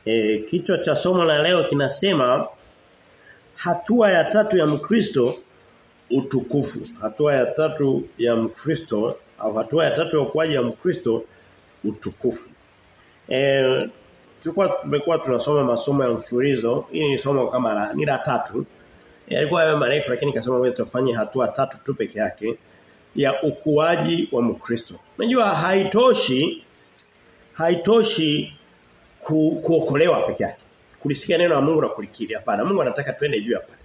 E, kichwa cha somo la leo kinasema hatua ya tatu ya Mkristo utukufu. Hatua ya tatu ya Mkristo au hatua ya tatu ya ukuaji ya Mkristo utukufu. Eh tulikuwa tumekuwa tunasoma masomo ya mfululizo. Hii ni somo kama la ni la tatu. Yalikuwa yawe marefu lakini kasema wewe tufanye hatua tatu tu peke yake ya ukuaji wa Mkristo. Unajua haitoshi haitoshi ku, kuokolewa peke yake. Kulisikia neno la Mungu na kulikiri hapana. Mungu anataka twende juu hapa.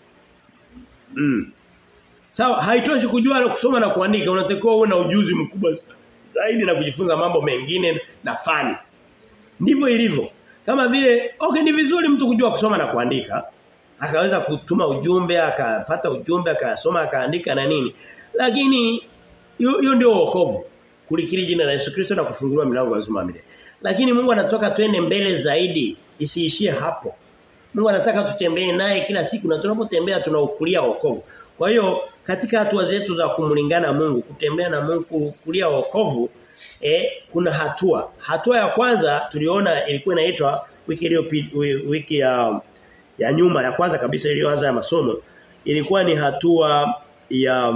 Mm. Sawa, haitoshi kujua na kusoma na kuandika, unatakiwa uwe na ujuzi mkubwa zaidi na kujifunza mambo mengine na fani. Ndivyo ilivyo. Kama vile okay ni vizuri mtu kujua kusoma na kuandika. Akaweza kutuma ujumbe, akapata ujumbe, akasoma, akaandika na nini. Lakini hiyo ndio wokovu. Kulikiri jina la Yesu Kristo na kufunguliwa milango ya uzima milele. Lakini Mungu anatoka twende mbele zaidi, isiishie hapo. Mungu anataka tutembee naye kila siku na tunapotembea tunaukulia wokovu. Kwa hiyo katika hatua zetu za kumlingana Mungu, kutembea na Mungu kulia wokovu, eh kuna hatua. Hatua ya kwanza tuliona ilikuwa inaitwa wiki iliyopita wiki ya ya nyuma ya kwanza kabisa iliyoanza ya masomo ilikuwa ni hatua ya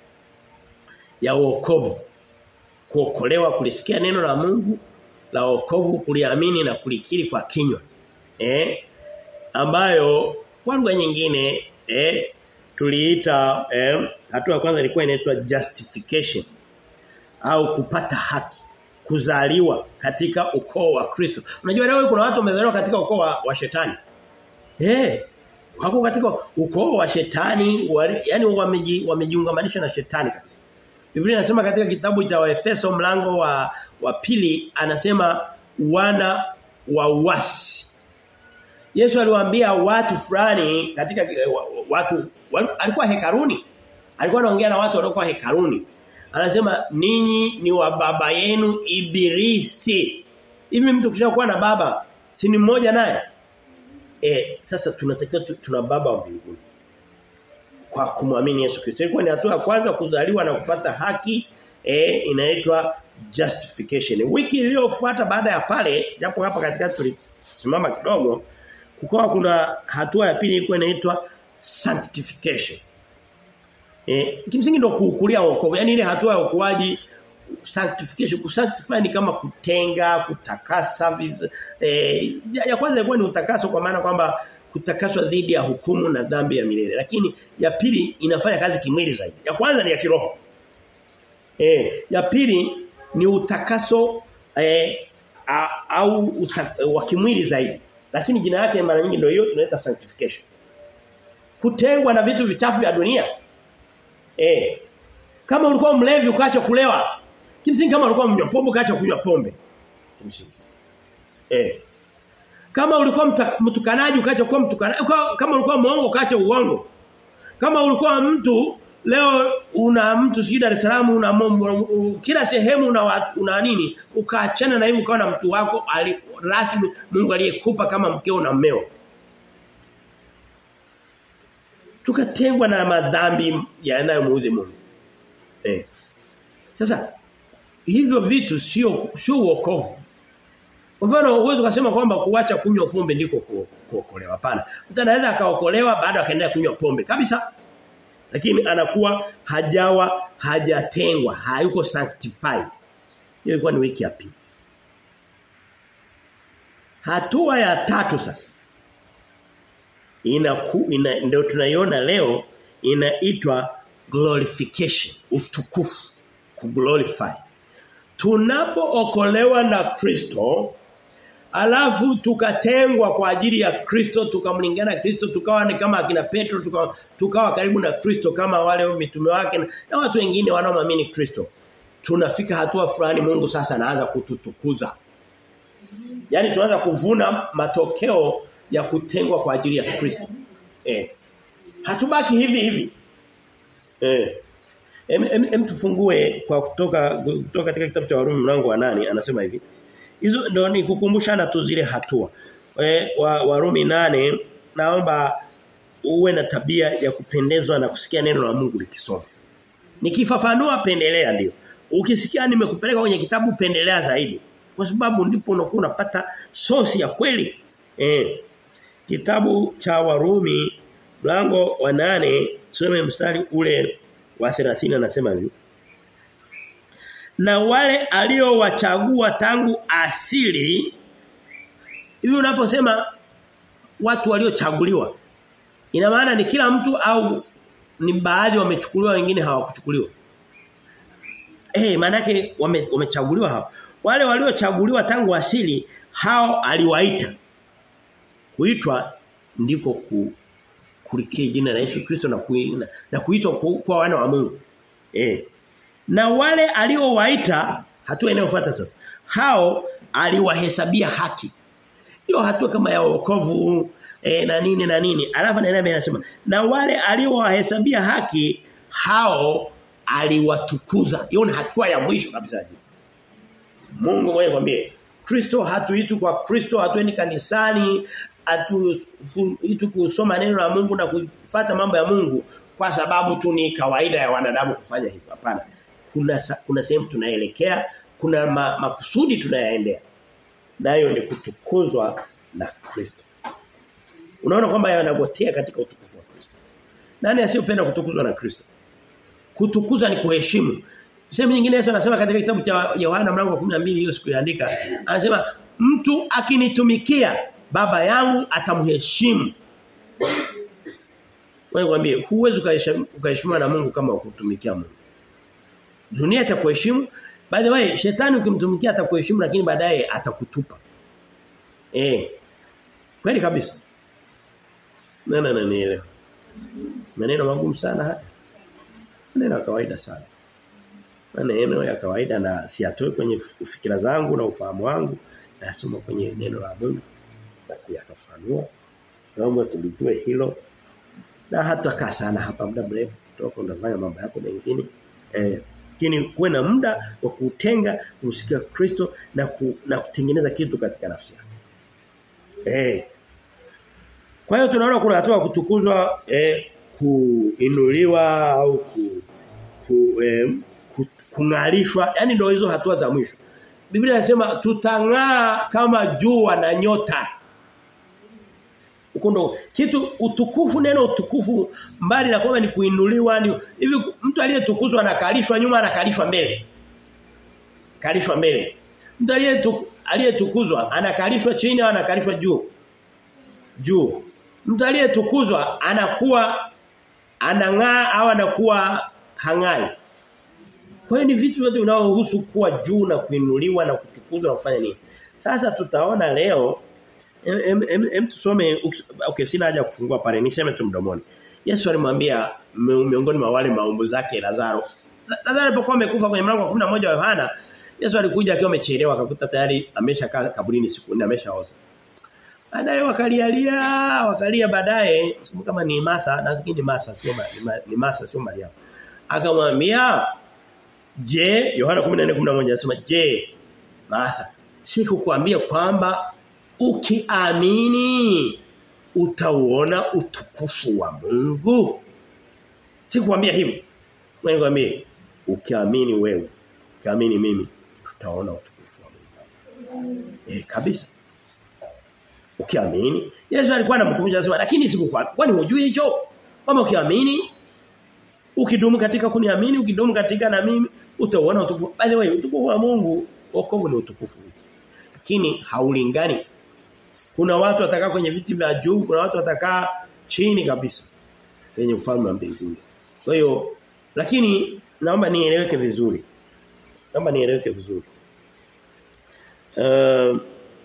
ya wokovu. Kuokolewa kulisikia neno la Mungu la wokovu kuliamini na kulikiri kwa kinywa. Eh ambayo kwa lugha nyingine eh tuliita eh, hatua ya kwanza ilikuwa inaitwa justification au kupata haki kuzaliwa katika ukoo wa Kristo. Unajua leo kuna watu wamezaliwa katika ukoo wa, wa shetani. Eh wako katika ukoo wa shetani wa, yani wameji, wamejiungamanisha na shetani kabisa. Biblia inasema katika kitabu cha Waefeso mlango wa wa pili anasema wana wa uasi. Yesu aliwaambia watu fulani katika watu alikuwa hekaruni. Alikuwa anaongea na watu waliokuwa hekaruni. Anasema ninyi ni wa baba yenu ibilisi. Hivi mtu kishakuwa na baba si ni mmoja naye? Eh sasa tunatakiwa tuna baba wa mbinguni. Kwa kumwamini Yesu Kristo. Ilikuwa ni hatua ya kwanza kuzaliwa na kupata haki eh inaitwa justification. Wiki iliyofuata baada ya pale japo hapa katikati tulisimama kidogo kukawa kuna hatua ya pili ilikuwa inaitwa sanctification. Eh kimsingi ndio kuukulia wokovu. Yaani ile hatua ya ukuaji sanctification kusanctify ni kama kutenga, kutakasa eh ya kwanza ilikuwa ni utakaso kwa maana kwamba kutakaswa dhidi ya hukumu na dhambi ya milele. Lakini ya pili inafanya kazi kimwili zaidi. Ya kwanza ni ya kiroho. Eh ya pili ni utakaso eh, a, au uta, wa kimwili zaidi. Lakini jina yake mara nyingi ndio hiyo tunaita sanctification. Kutengwa na vitu vichafu vya dunia. Eh. Kama ulikuwa mlevi ukaacha kulewa. Kimsingi kama ulikuwa mnywa pombe ukaacha kunywa pombe. Kimsingi. Eh. Kama ulikuwa mtukanaji ukaacha kuwa mtukanaji, kama ulikuwa muongo ukaacha uongo. Kama ulikuwa mtu leo una mtu sijui Dar es Salaam una momo, kila sehemu una una nini ukaachana na hivi ukawa na mtu wako ali, rasmi Mungu aliyekupa kama mkeo na mmeo tukatengwa na madhambi yanayomuudhi Mungu eh sasa hivyo vitu sio sio wokovu kwa mfano uwezo kusema kwamba kuacha kunywa pombe ndiko kuokolewa hapana mtu anaweza akaokolewa baada akaendelea kunywa pombe kabisa lakini anakuwa hajawa hajatengwa hayuko sanctified hiyo ilikuwa ni wiki ya pili hatua ya tatu sasa ina, ina ndio tunaiona leo inaitwa glorification utukufu kuglorify tunapookolewa na Kristo alafu tukatengwa kwa ajili ya Kristo tukamlingana Kristo tukawa ni kama akina Petro tukawa, tukawa karibu na Kristo kama wale mitume wake na watu wengine wanaoamini Kristo tunafika hatua fulani Mungu sasa anaanza kututukuza yani tunaanza kuvuna matokeo ya kutengwa kwa ajili ya Kristo eh hatubaki hivi hivi eh em, em, em tufungue kwa kutoka kutoka katika kitabu cha Warumi mlango wa nane anasema hivi Hizo ndio ni kukumbushana tu zile hatua. E, wa, Warumi nane naomba uwe na tabia ya kupendezwa na kusikia neno la Mungu likisoma. Nikifafanua pendelea ndio. Ukisikia nimekupeleka kwenye kitabu pendelea zaidi. Kwa sababu ndipo unakuwa unapata sosi ya kweli. Eh. Kitabu cha Warumi mlango wa nane tuseme mstari ule wa 30 anasema hivi. Na wale aliowachagua tangu asili hivi unaposema watu waliochaguliwa ina maana ni kila mtu au ni baadhi wamechukuliwa wengine hawakuchukuliwa. Eh hey, maana yake wame, wamechaguliwa hao. Wale waliochaguliwa tangu asili hao aliwaita. Kuitwa ndiko ku, kulikia jina la Yesu Kristo na kuina, na kuitwa ku, kwa wana wa Mungu. Eh. Na wale aliowaita hatua inayofuata sasa. Hao aliwahesabia haki. Hiyo hatua kama ya wokovu e, na nini na nini. Alafu anaendelea anasema na wale aliowahesabia haki hao aliwatukuza. Hiyo ni hatua ya mwisho kabisa. Mungu mwenyewe kwambie Kristo hatuitu kwa Kristo hatuendi kanisani hatuitu kusoma neno la Mungu na kufuata mambo ya Mungu kwa sababu tu ni kawaida ya wanadamu kufanya hivyo hapana kuna kuna sehemu tunaelekea kuna ma, makusudi tunayaendea nayo ni kutukuzwa na Kristo unaona kwamba yanagotea katika utukufu wa Kristo nani asiyopenda kutukuzwa na Kristo kutukuzwa ni kuheshimu Sehemu nyingine Yesu anasema katika kitabu cha Yohana mlango wa 12 hiyo siku yaandika anasema mtu akinitumikia baba yangu atamheshimu. Wewe mwambie huwezi ukaheshimiwa na Mungu kama ukutumikia Mungu. Dunia itakuheshimu. By the way, shetani ukimtumikia atakuheshimu lakini baadaye atakutupa. Eh. Kweli kabisa. Nana na nielewa. Maneno magumu sana haya. Maneno ya kawaida sana maneno ya kawaida na siatoe kwenye fikira zangu na ufahamu wangu nasoma kwenye neno la Mungu na kuyafafanua naomba tulijue hilo na hata kaa sana hapa muda mrefu kutoka unafanya mambo yako mengine eh lakini kuwe na muda wa kutenga kumsikia Kristo na ku, na kutengeneza kitu katika nafsi yako eh kwa hiyo tunaona kuna hatua kutukuzwa eh kuinuliwa au ku, ku eh, kungalishwa yani ndio hizo hatua za mwisho Biblia inasema tutang'aa kama jua na nyota Ukundo kitu utukufu neno utukufu mbali na kwamba ni kuinuliwa ni hivi mtu aliyetukuzwa anakalishwa nyuma anakalishwa mbele kalishwa mbele mtu aliyetukuzwa anakalishwa chini au anakalishwa juu juu mtu aliyetukuzwa anakuwa anang'aa au anakuwa hangai kwa hiyo ni vitu vyote vinaohusu kuwa juu na kuinuliwa na kutukuzwa na kufanya nini. Sasa tutaona leo em, em, em tusome okay sina haja kufungua pale niseme tu mdomoni. Yesu alimwambia miongoni mwa wale maumbu zake Lazaro. Lazaro alipokuwa amekufa kwenye mlango wa 11 wa Yohana, Yesu alikuja akiwa amechelewa akakuta tayari ameshakaa kaburini siku nne ameshaoza. Baadaye wakalialia, wakalia baadaye, siku kama ni Martha, nafikiri ni Martha sio ni Martha sio Maria. Akamwambia Je, Yohana 14:11 anasema je, Martha, sikukwambia kwamba ukiamini utauona utukufu wa Mungu? Sikukwambia hivyo. Wewe kwambie ukiamini wewe, ukiamini mimi tutaona utukufu wa Mungu. Eh kabisa. Ukiamini, Yesu alikuwa anamkumbusha anasema lakini sikukwambia. Kwani hujui hicho? Kama ukiamini ukidumu katika kuniamini, ukidumu katika na mimi utaona utukufu. By the way, utukufu wa Mungu, wokovu ni utukufu. Lakini haulingani. Kuna watu watakaa kwenye viti vya juu, kuna watu watakaa chini kabisa kwenye ufalme wa mbinguni. Kwa hiyo lakini naomba nieleweke vizuri. Naomba nieleweke vizuri. Uh,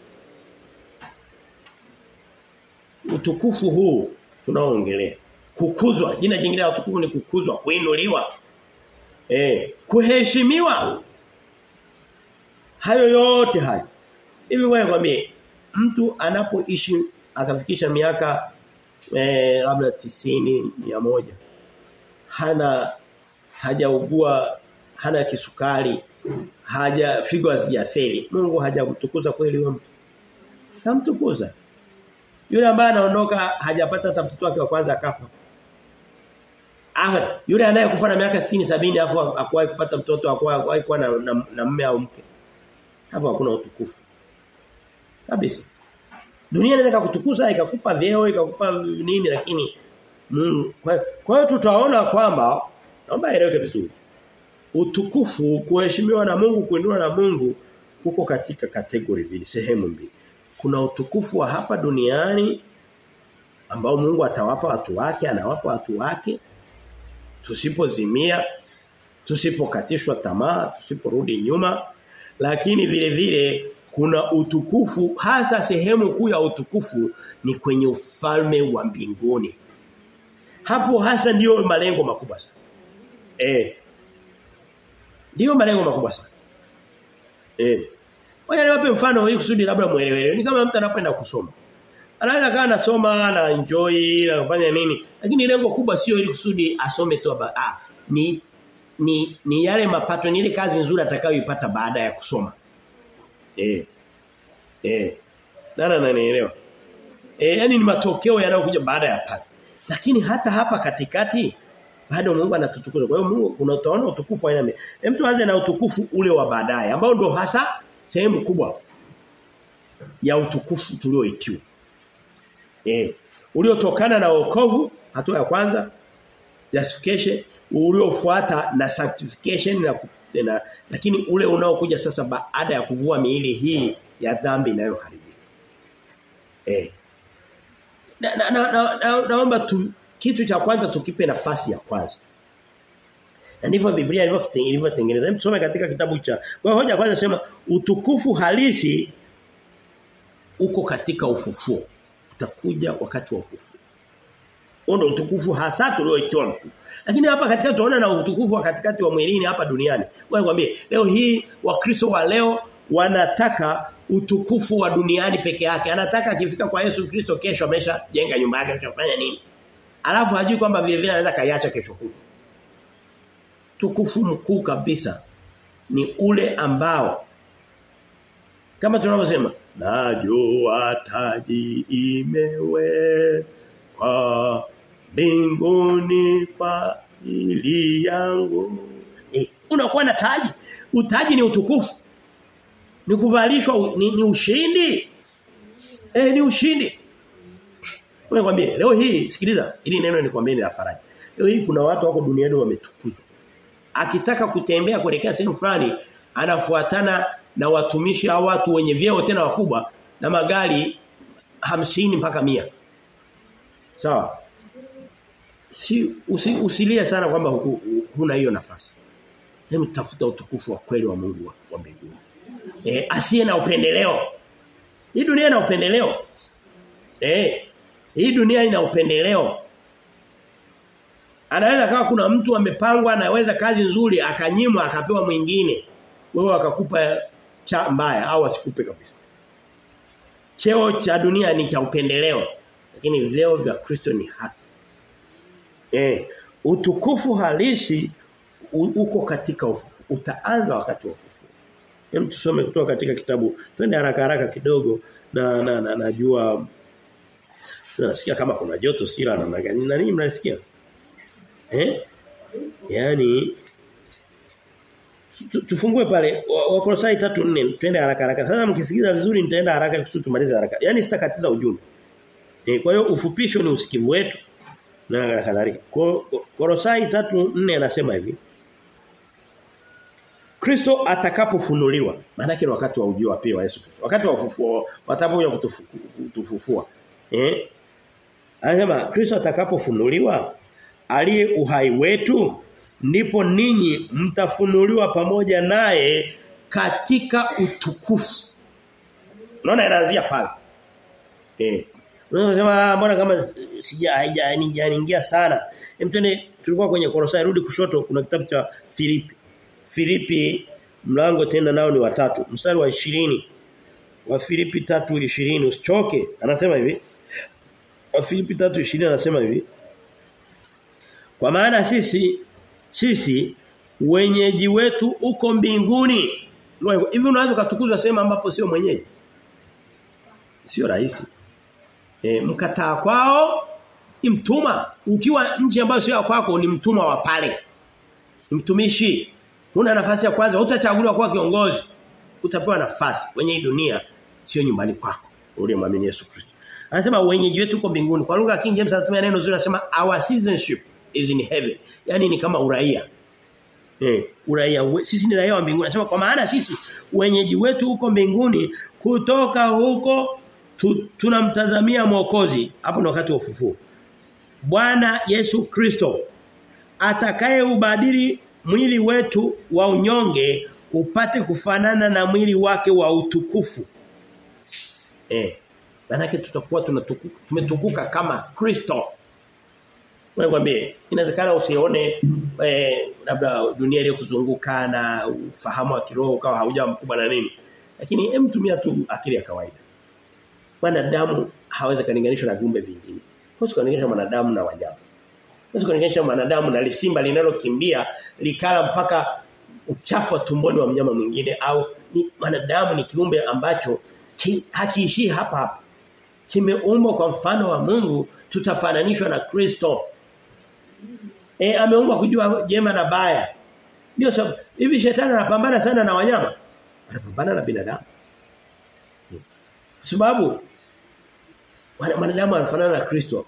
utukufu huu tunaoongelea kukuzwa jina jingine la utukufu ni kukuzwa kuinuliwa eh kuheshimiwa hayo yote hayo hivi wewe kwambie mtu anapoishi akafikisha miaka eh labda tisini ya moja hana hajaugua hana kisukari haja figo hazijafeli Mungu hajamtukuza kweli huyo mtu kamtukuza yule ambaye anaondoka hajapata hata mtoto wake wa kwanza akafa Ah, yule anayekufa na miaka 60 70 afu akwahi kupata mtoto akwahi kuwa na, na, na mume au mke. hapo hakuna utukufu. Kabisa. Dunia inaweza kukutukuza ikakupa vyeo ikakupa nini lakini Mungu kwa hiyo tutaona kwamba naomba eleweke vizuri. Utukufu kuheshimiwa na Mungu kuinua na Mungu kuko katika kategori mbili sehemu mbili. Kuna utukufu wa hapa duniani ambao Mungu atawapa watu wake, anawapa watu wake tusipozimia, tusipokatishwa tamaa, tusiporudi nyuma, lakini vile vile kuna utukufu hasa sehemu kuu ya utukufu ni kwenye ufalme wa mbinguni. Hapo hasa ndiyo malengo makubwa sana. Eh. Ndiyo malengo makubwa sana. Eh. Wewe niwape mfano ili kusudi labda muelewe. Ni kama mtu anapenda kusoma. Anaweza kaa anasoma na enjoy na kufanya nini? Lakini lengo kubwa sio ili kusudi asome tu ah ni ni ni yale mapato ni ile kazi nzuri atakayoipata baada ya kusoma. Eh. Eh. Nana nanielewa. Eh yani ni matokeo yanayokuja baada ya pale. Lakini hata hapa katikati bado Mungu anatutukuza. Kwa hiyo Mungu kuna utaona utukufu aina mbili. Hem tuanze na utukufu ule wa baadaye ambao ndo hasa sehemu kubwa ya utukufu tulioitiwa. Eh, uliotokana na wokovu hatua ya kwanza justification uliofuata na sanctification na, na lakini ule unaokuja sasa baada ya kuvua miili hii ya dhambi inayoharibika. Eh. Na, na, na, na, na, naomba tu kitu cha kwanza tukipe nafasi ya kwanza. Na ndivyo Biblia ilivyotengeneza. Hebu tusome katika kitabu cha. Kwa hoja kwanza sema utukufu halisi uko katika ufufuo. Utakuja wakati wa ufufuo. Ndio utukufu hasa tulioitiwa mtu. Lakini hapa katika tunaona na utukufu wa katikati wa mwilini hapa duniani. Ngoja nikwambie, leo hii wakristo wa leo wanataka utukufu wa duniani peke yake. Anataka akifika kwa Yesu Kristo kesho amesha jenga nyumba yake atafanya nini? Alafu hajui kwamba vile vile anaweza kaiacha kesho kutwa. Tukufu mkuu kabisa ni ule ambao kama tunavyosema najua taji imewekwa mbinguni kwa ili yangu. Eh, unakuwa na taji. Utaji ni utukufu. Ni kuvalishwa ni, ni ushindi. Eh ni ushindi. Unakwambia leo hii sikiliza ili neno nikwambie ni la faraja. Leo hii kuna watu wako duniani wametukuzwa. Akitaka kutembea kuelekea sehemu fulani anafuatana na watumishi au watu wenye vyeo tena wakubwa na magari hamsini mpaka mia Sawa? Si usi, usilie sana kwamba huna hiyo nafasi. Hebu tafuta utukufu wa kweli wa Mungu wa, wa mbinguni. Eh asiye na upendeleo. Hii dunia ina upendeleo. Eh hii dunia ina upendeleo. Anaweza kama kuna mtu amepangwa anaweza kazi nzuri akanyimwa akapewa mwingine. Wewe akakupa cha mbaya au asikupe kabisa. Cheo cha dunia ni cha upendeleo. Lakini vyeo vya Kristo ni haki. Eh, utukufu halisi uko katika ufufu. Utaanza wakati wa ufufu. Hem tusome kutoka katika kitabu. Twende haraka haraka kidogo na na, na najua nasikia kama kuna joto sira na gani na nini mnasikia? Eh? Yaani tufungue pale Wakolosai 3:4 twende haraka haraka. Sasa mkisikiza vizuri nitaenda haraka kusudi tumalize haraka. Yaani sitakatiza ujumbe. Eh, kwa hiyo ufupisho ni usikivu wetu na kadhalika. Kolosai 3:4 anasema hivi. Kristo atakapofunuliwa, maana yake wakati wa ujio wa pili wa Yesu Kristo. Wakati wa ufufuo watapokuja kutufufua. Eh? Anasema Kristo atakapofunuliwa aliye uhai wetu ndipo ninyi mtafunuliwa pamoja naye katika utukufu. Unaona inaanzia pale. Eh. Unasema mbona kama sija haijaniingia sana. Hem twende tulikuwa kwenye Kolosai rudi kushoto kuna kitabu cha Filipi. Filipi mlango tena nao ni watatu. Mstari wa 20. Wa Filipi 3:20 usichoke. Anasema hivi. Wa Filipi 3:20 anasema hivi. Kwa maana sisi sisi wenyeji wetu uko mbinguni. Hivi unaweza kutukuzwa sehemu ambapo sio mwenyeji? Sio rahisi. E, mkataa kwao ni mtuma. Ukiwa nchi ambayo sio kwako ni mtuma wa pale. Ni mtumishi. Huna nafasi ya kwanza, utachaguliwa kuwa kiongozi. utapewa nafasi kwenye hii dunia sio nyumbani kwako uliyemwamini Yesu Kristo. Anasema wenyeji wetu uko mbinguni. Kwa lugha ya King James anatumia neno zuri anasema our citizenship is in heaven. Yaani ni kama uraia. Eh, uraia sisi ni raia wa mbinguni. Anasema kwa maana sisi wenyeji wetu huko mbinguni kutoka huko tu, tunamtazamia mwokozi. Hapo ni wakati wa ufufuo. Bwana Yesu Kristo atakaye ubadili mwili wetu wa unyonge upate kufanana na mwili wake wa utukufu. Eh. Manake tutakuwa tunatukuka tumetukuka kama Kristo. Wewe kwambie inawezekana usione eh, labda dunia ile kuzunguka na ufahamu wa kiroho kama hauja mkubwa na nini. Lakini hem tumia tu akili ya kawaida. Wanadamu hawezi kulinganishwa na viumbe vingine. Huwezi kulinganisha mwanadamu na wanyama. Huwezi kulinganisha mwanadamu na lisimba linalokimbia likala mpaka uchafu wa tumboni wa mnyama mwingine au ni mwanadamu ni kiumbe ambacho ki, hakiishii hapa hapa. Kimeumbwa kwa mfano wa Mungu tutafananishwa na Kristo. E, ameumbwa kujua jema na baya. Ndio sababu hivi shetani anapambana sana na wanyama. Anapambana na binadamu. Kwa sababu mwanadamu anafanana na Kristo.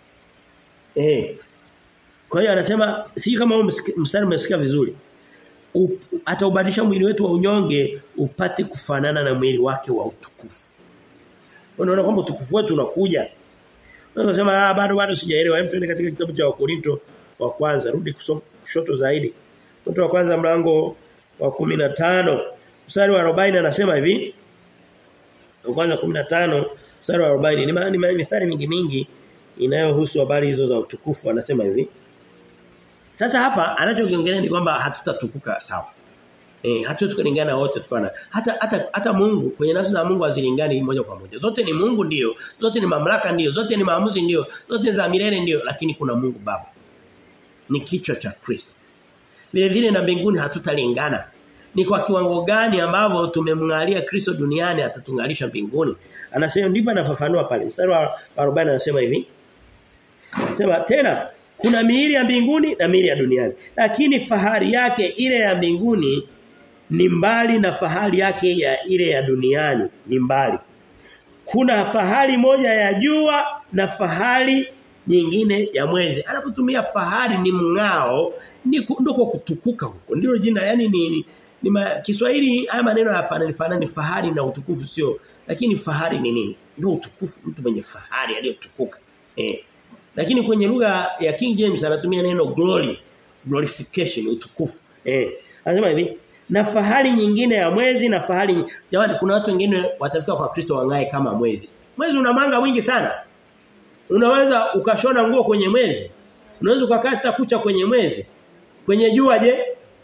Eh. Kwa hiyo anasema si kama mstari umesikia vizuri. Ataubadilisha mwili wetu wa unyonge upate kufanana na mwili wake wa utukufu. Unaona kwamba utukufu wetu unakuja. Unasema ah bado bado sijaelewa. Hem tuende katika kitabu cha Wakorinto wa kwanza rudi kushoto zaidi. Korinto wa kwanza mlango wa 15 mstari wa 40 anasema hivi. Wa kwanza 15 mstari wa 40 ni mistari mingi mingi inayohusu habari hizo za utukufu anasema hivi. Sasa hapa anachokiongelea ni kwamba hatutatukuka sawa. Eh hatuwezi kulingana wote tukana. Hata hata hata Mungu kwenye nafsi za Mungu hazilingani moja kwa moja. Zote ni Mungu ndio, zote ni mamlaka ndio, zote ni maamuzi ndio, zote za milele ndio, lakini kuna Mungu Baba. Ni kichwa cha Kristo. Vile vile na mbinguni hatutalingana. Ni kwa kiwango gani ambavyo tumemngalia Kristo duniani atatungalisha mbinguni. Anasema ndipo anafafanua pale. Mstari wa 40 anasema hivi. Sema tena kuna miili ya mbinguni na miili ya duniani. Lakini fahari yake ile ya mbinguni ni mbali na fahari yake ya ile ya duniani ni mbali. Kuna fahari moja ya jua na fahari nyingine ya mwezi. Anapotumia fahari ni mng'ao ni ndiko kutukuka huko. Ndio jina yani ni, ni, ni ma, Kiswahili haya maneno yafanani fanani fahari na utukufu sio lakini fahari ni nini? Ndio utukufu mtu mwenye fahari aliyotukuka. Eh. Lakini kwenye lugha ya King James anatumia neno glory, glorification, utukufu. Eh. Anasema hivi, na fahari nyingine ya mwezi na fahari jamani kuna watu wengine watafika kwa Kristo wangae kama mwezi. Mwezi una manga wingi sana. Unaweza ukashona nguo kwenye mwezi. Unaweza ukakata kucha kwenye mwezi. Kwenye jua je?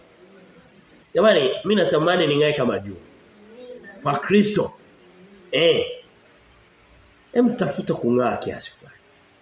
Jamani, mimi natamani ningae kama jua. Kwa Kristo. Eh. Hem tafuta kung'aa kiasi fulani.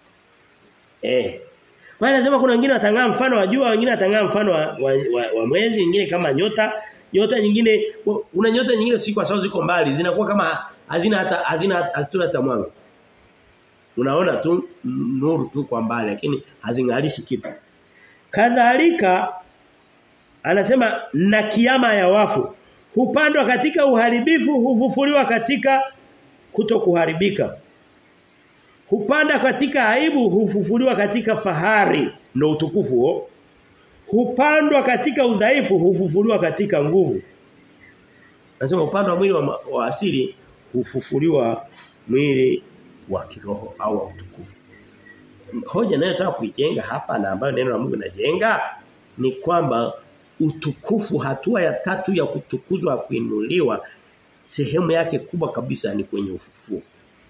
Eh. Kwa hiyo nasema kuna wengine watang'aa mfano wa jua, wengine watang'aa mfano wa, wa, wa, wa mwezi, wengine kama nyota, nyota nyingine kuna nyota nyingine si kwa sababu ziko mbali, zinakuwa kama hazina hata hazina hazituna hata mwanga. Unaona tu nuru tu kwa mbali lakini hazingalishi kitu. Kadhalika anasema na kiama ya wafu hupandwa katika uharibifu hufufuliwa katika kutokuharibika. Hupanda katika aibu hufufuliwa katika fahari ndo utukufu huo. Hupandwa katika udhaifu hufufuliwa katika nguvu. Nasema upande wa mwili wa, wa asili hufufuliwa mwili wa kiroho au wa utukufu. Hoja ninayotaka kuijenga hapa na ambayo neno la Mungu linajenga ni kwamba utukufu hatua ya tatu ya kutukuzwa kuinuliwa sehemu yake kubwa kabisa ni kwenye ufufuo.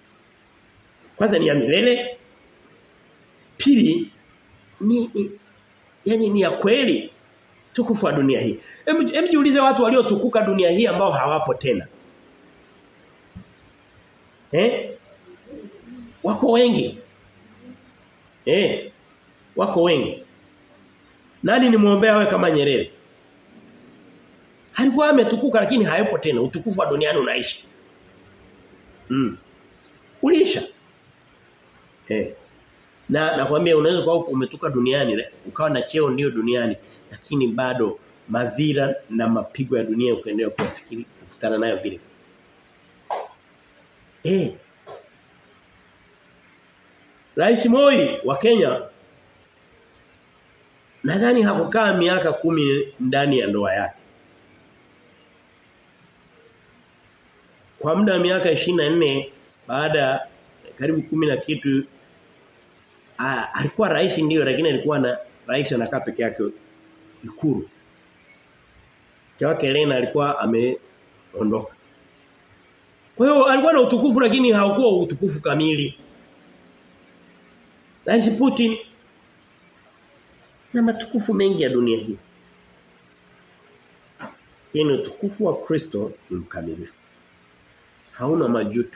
Kwanza ni ya milele. Pili ni, ni yani ni ya kweli tukufu wa dunia hii. Hebu jiulize watu waliotukuka dunia hii ambao hawapo tena. Eh? Wako wengi. Eh. Wako wengi. Nani ni muombea wewe kama Nyerere? Alikuwa ametukuka lakini hayupo tena. Utukufu wa duniani unaisha. Mm. Uliisha. Eh. Na nakwambia unaweza kuwa umetoka duniani ukawa na cheo ndio duniani lakini bado madhira na mapigo ya dunia ukaendelea kuyafikiri atakutana nayo vile. Eh. Rais Moi wa Kenya nadhani hakukaa miaka kumi ndani ya ndoa yake. Kwa muda wa miaka 24 baada karibu kumi na kitu a, alikuwa rais ndio lakini alikuwa na rais anakaa peke yake ikuru. Mke wake Elena alikuwa ameondoka. Kwa hiyo alikuwa na utukufu lakini haukuwa utukufu kamili. Rais Putin na matukufu mengi ya dunia hii. Hii ni utukufu wa Kristo ni mkamilifu. Hauna majuto.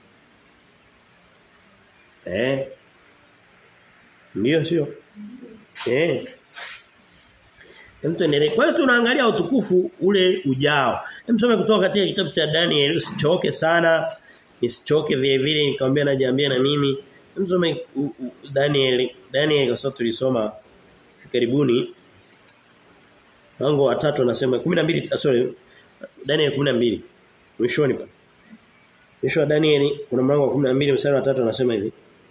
Eh. Ndio sio? Eh. Hem tuendelee. Kwa hiyo tunaangalia utukufu ule ujao. Hem some kutoka katika kitabu cha Daniel usichoke sana. Nisichoke vile vile nikamwambia najiambia na mimi. Hem some Daniel Daniel kwa sababu tulisoma karibuni. Mlango wa 3 anasema 12 sorry Daniel 12 mwishoni pa. Mwisho wa Daniel kuna mlango wa 12 mstari wa 3 anasema hivi.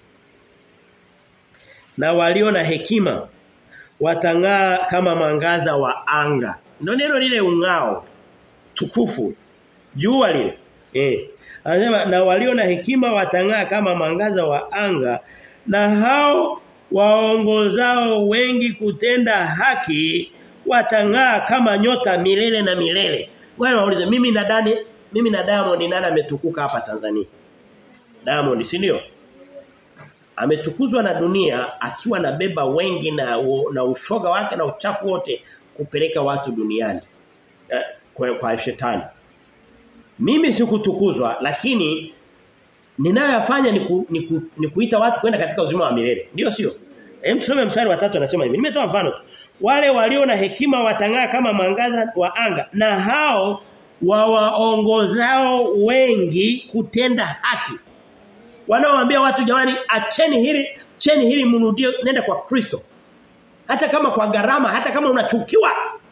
Na walio na hekima watang'aa kama mwangaza wa anga. Ndio neno lile ungao tukufu. Jua lile. Eh. Anasema na walio na hekima watang'aa kama mwangaza wa anga na hao waongozao wengi kutenda haki watang'aa kama nyota milele na milele. Ngoja waulize mimi na Dani mimi na Diamond nani ametukuka hapa Tanzania? Diamond si ndio? Ametukuzwa na dunia akiwa na beba wengi na na ushoga wake na uchafu wote kupeleka watu duniani. Eh, kwa, kwa shetani. Mimi sikutukuzwa lakini ninayoyafanya ni, ku, ni, ku, ni kuita watu kwenda katika uzima wa milele. Ndio sio? Hem tusome mstari wa 3 anasema hivi. Nimetoa mfano. Wale walio na hekima watang'aa kama mwangaza wa anga na hao wawaongozao wengi kutenda haki. Wanaoambia watu jamani acheni hili, cheni hili mrudie nenda kwa Kristo. Hata kama kwa gharama, hata kama unachukiwa.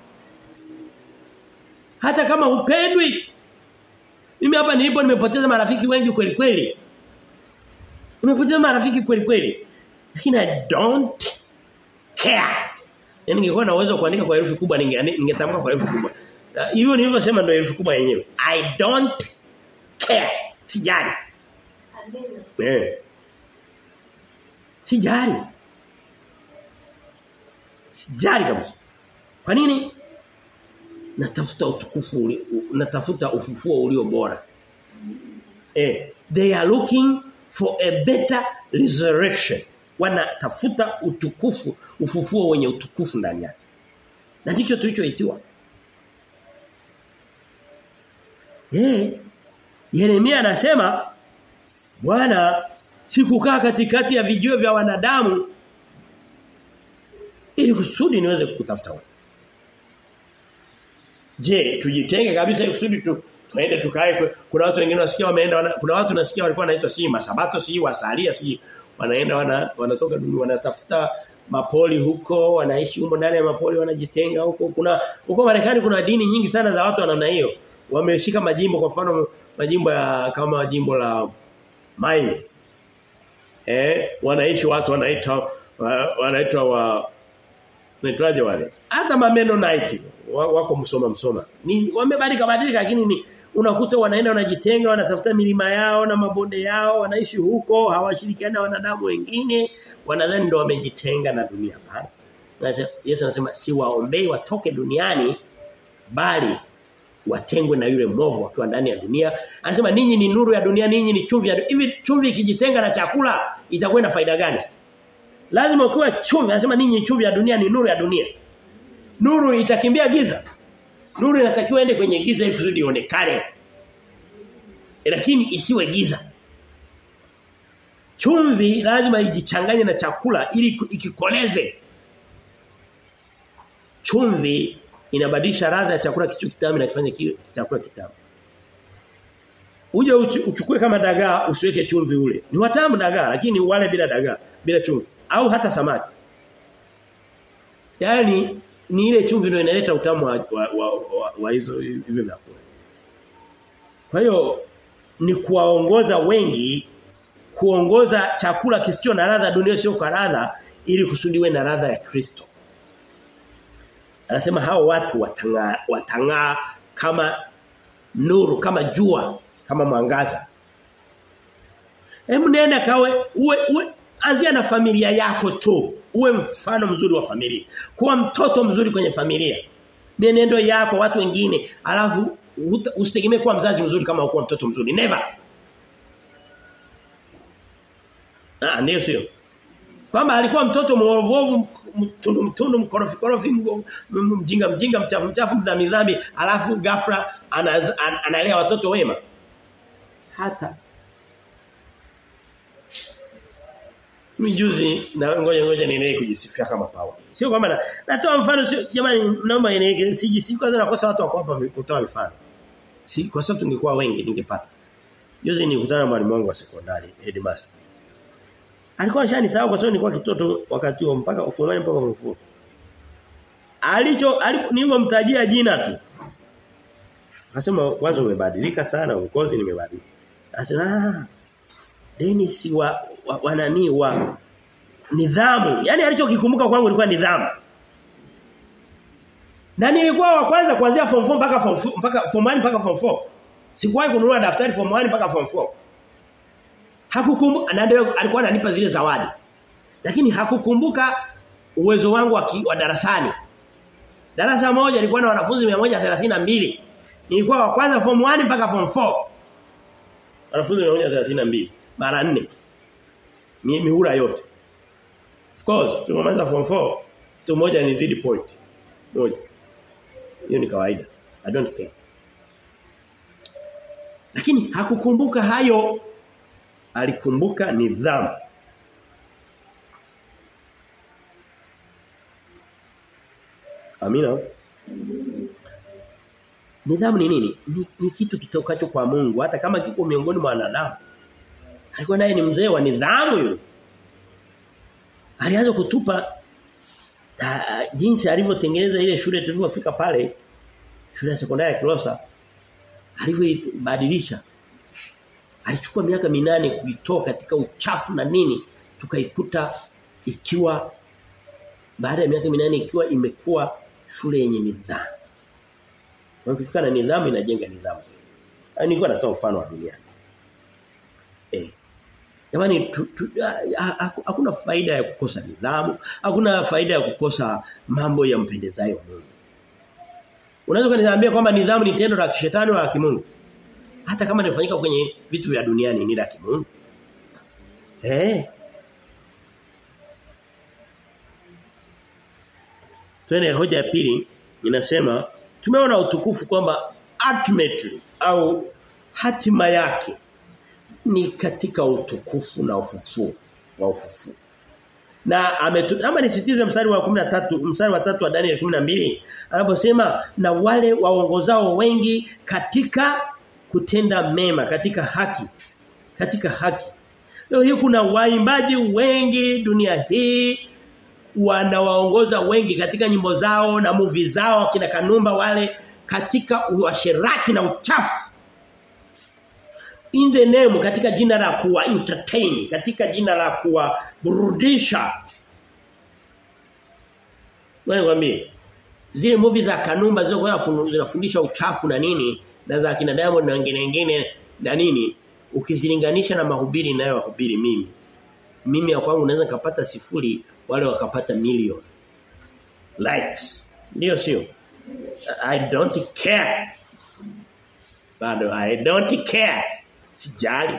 Hata kama upendwi. Mimi hapa nilipo nimepoteza marafiki wengi kweli kweli. Nimepoteza marafiki kweli kweli. Lakini I don't care. Yaani ningekuwa na uwezo kuandika kwa herufi kubwa ningetamka kwa herufi kubwa. Hiyo nilivyosema ndio herufi kubwa yenyewe. I don't care. Sijali. Eh. Sijali. Sijali kabisa. Kwa nini? Natafuta utukufu uli, natafuta ufufuo ulio bora. Eh, they are looking for a better resurrection. Wanatafuta utukufu, ufufuo wenye utukufu ndani yake. Na ndicho tulichoitiwa. Eh, Yeremia anasema Bwana sikukaa katikati ya vijio vya wanadamu ili kusudi niweze kukutafuta wewe. Je, tujitenge kabisa ili kusudi tu tuende tukae kuna watu wengine wasikia wameenda wana, kuna watu nasikia walikuwa wanaitwa si masabato si wasalia si wanaenda wana, wanatoka dunia wanatafuta mapoli huko wanaishi huko ndani ya mapoli wanajitenga huko kuna huko Marekani kuna dini nyingi sana za watu wa namna hiyo wameshika majimbo kwa mfano majimbo ya kama jimbo la Maine eh wanaishi watu wanaita wanaitwa wa naitwaje wale hata mameno night wako msoma msoma ni wamebadilika badilika lakini ni unakuta wanaenda wanajitenga wanatafuta milima yao na mabonde yao wanaishi huko hawashirikiana na wanadamu wengine wanadhani ndio wamejitenga na dunia hapana Yesu anasema si waombei watoke duniani bali watengwe na yule mwovu akiwa ndani ya dunia anasema ninyi ni nuru ya dunia ninyi ni chumvi ya hivi chumvi ikijitenga na chakula itakuwa na faida gani lazima ukiwa chumvi anasema ninyi ni chumvi ya dunia ni nuru ya dunia nuru itakimbia giza nuru inatakiwa ende kwenye giza ili kusudi ionekane lakini isiwe giza chumvi lazima ijichanganye na chakula ili ikikoleze chumvi inabadilisha ladha ya chakula kicho kitamu na kifanye kiwe chakula kitamu. Uje uchukue kama dagaa usiweke chumvi ule. Ni watamu dagaa lakini wale bila dagaa, bila chumvi au hata samaki. Yaani ni ile chumvi ndio inaleta utamu wa wa, wa, wa, wa hizo hivyo vyakula. Kwa hiyo ni kuwaongoza wengi kuongoza chakula kisicho na ladha dunia sio kwa ladha ili kusudiwe na ladha ya Kristo. Anasema hao watu watang'aa watang'aa kama nuru kama jua kama mwangaza. Hebu nenda kawe uwe, uwe anzia na familia yako tu. Uwe mfano mzuri wa familia. Kuwa mtoto mzuri kwenye familia. Mienendo yako watu wengine alafu usitegemee kuwa mzazi mzuri kama ukuwa mtoto mzuri. Never. Ah ndio sio. Kwamba alikuwa mtoto mwovu mtundu mtundu mkorofi korofi mjinga mjinga mchafu mchafu mdhambi dhambi alafu ghafla analea ana, ana watoto wema. Hata Mijuzi na ngoja ngoja niendelee kujisifia kama Paulo. Sio kwamba na, natoa mfano sio jamani naomba niendelee sijisifu kwanza nakosa watu wako hapa kutoa mifano. Si kwa sababu tungekuwa wengi ningepata. Juzi nilikutana na mwalimu wangu wa sekondari headmaster. Alikuwa ashanisahau kwa sababu nilikuwa kitoto wakati huo mpaka ufumani mpaka ufufuo. Alicho nilipomtajia jina tu. Akasema kwanza umebadilika sana ukozi nimebadilika. Akasema ah Dennis wa, wa, wa nani wa nidhamu. Yaani alichokikumbuka kwangu ilikuwa nidhamu. Na nilikuwa wa kwanza kuanzia form 4 mpaka form 4 mpaka form 1 mpaka form 4. Sikuwahi kununua daftari form 1 mpaka form 4. Hakukumbuka na ndio alikuwa ananipa zile zawadi. Lakini hakukumbuka uwezo wangu wa, wa darasani. Darasa moja lilikuwa na wanafunzi 132. Nilikuwa wa kwanza form 1 mpaka form 4. Wanafunzi 132 mara 4. Mihura yote. Of course, tumemaliza form 4. Tu moja ni zidi point. Moja. Hiyo ni kawaida. I don't care. Lakini hakukumbuka hayo. Alikumbuka nidhamu. Amina. Nidhamu ni nini? Ni, ni kitu kitokacho kwa Mungu hata kama kiko miongoni mwa wanadamu. Alikuwa naye ni mzee wa nidhamu yule. Alianza kutupa ta, jinsi alivyotengeneza ile shule tulipofika pale shule ya sekondari ya Kilosa alivyobadilisha alichukua miaka minane kuitoa katika uchafu na nini tukaikuta ikiwa baada ya miaka minane ikiwa imekuwa shule yenye nidhamu. Na ukifika na nidhamu inajenga nidhamu. Yaani nilikuwa natoa mfano wa dunia. Eh. Jamani hakuna faida ya kukosa nidhamu, hakuna faida ya kukosa mambo ya mpendezayo Mungu. Unaweza kuniambia kwamba nidhamu ni tendo la kishetani au la kimungu? Hata kama linafanyika kwenye vitu vya duniani ni la kimungu. Eh. Twende hoja ya pili inasema tumeona utukufu kwamba ultimately au hatima yake ni katika utukufu na ufufuo wa ufufuo. Na ama nisitize mstari wa 13 mstari wa 3 wa Daniel 12 anaposema na wale waongozao wengi katika kutenda mema katika haki katika haki. Leo hii kuna waimbaji wengi dunia hii wanawaongoza wengi katika nyimbo zao na movie zao kina Kanumba wale katika uasherati na uchafu in the name katika jina la kuwa entertain katika jina la kuwa burudisha wewe kwambie zile movie za Kanumba zilizokuwa zinafundisha uchafu na nini na za kina Diamond na wengine wengine na nini ukizilinganisha na mahubiri ninayohubiri mimi mimi ya kwangu naweza kupata sifuri wale wakapata milioni likes ndio sio I don't care bado I don't care sijali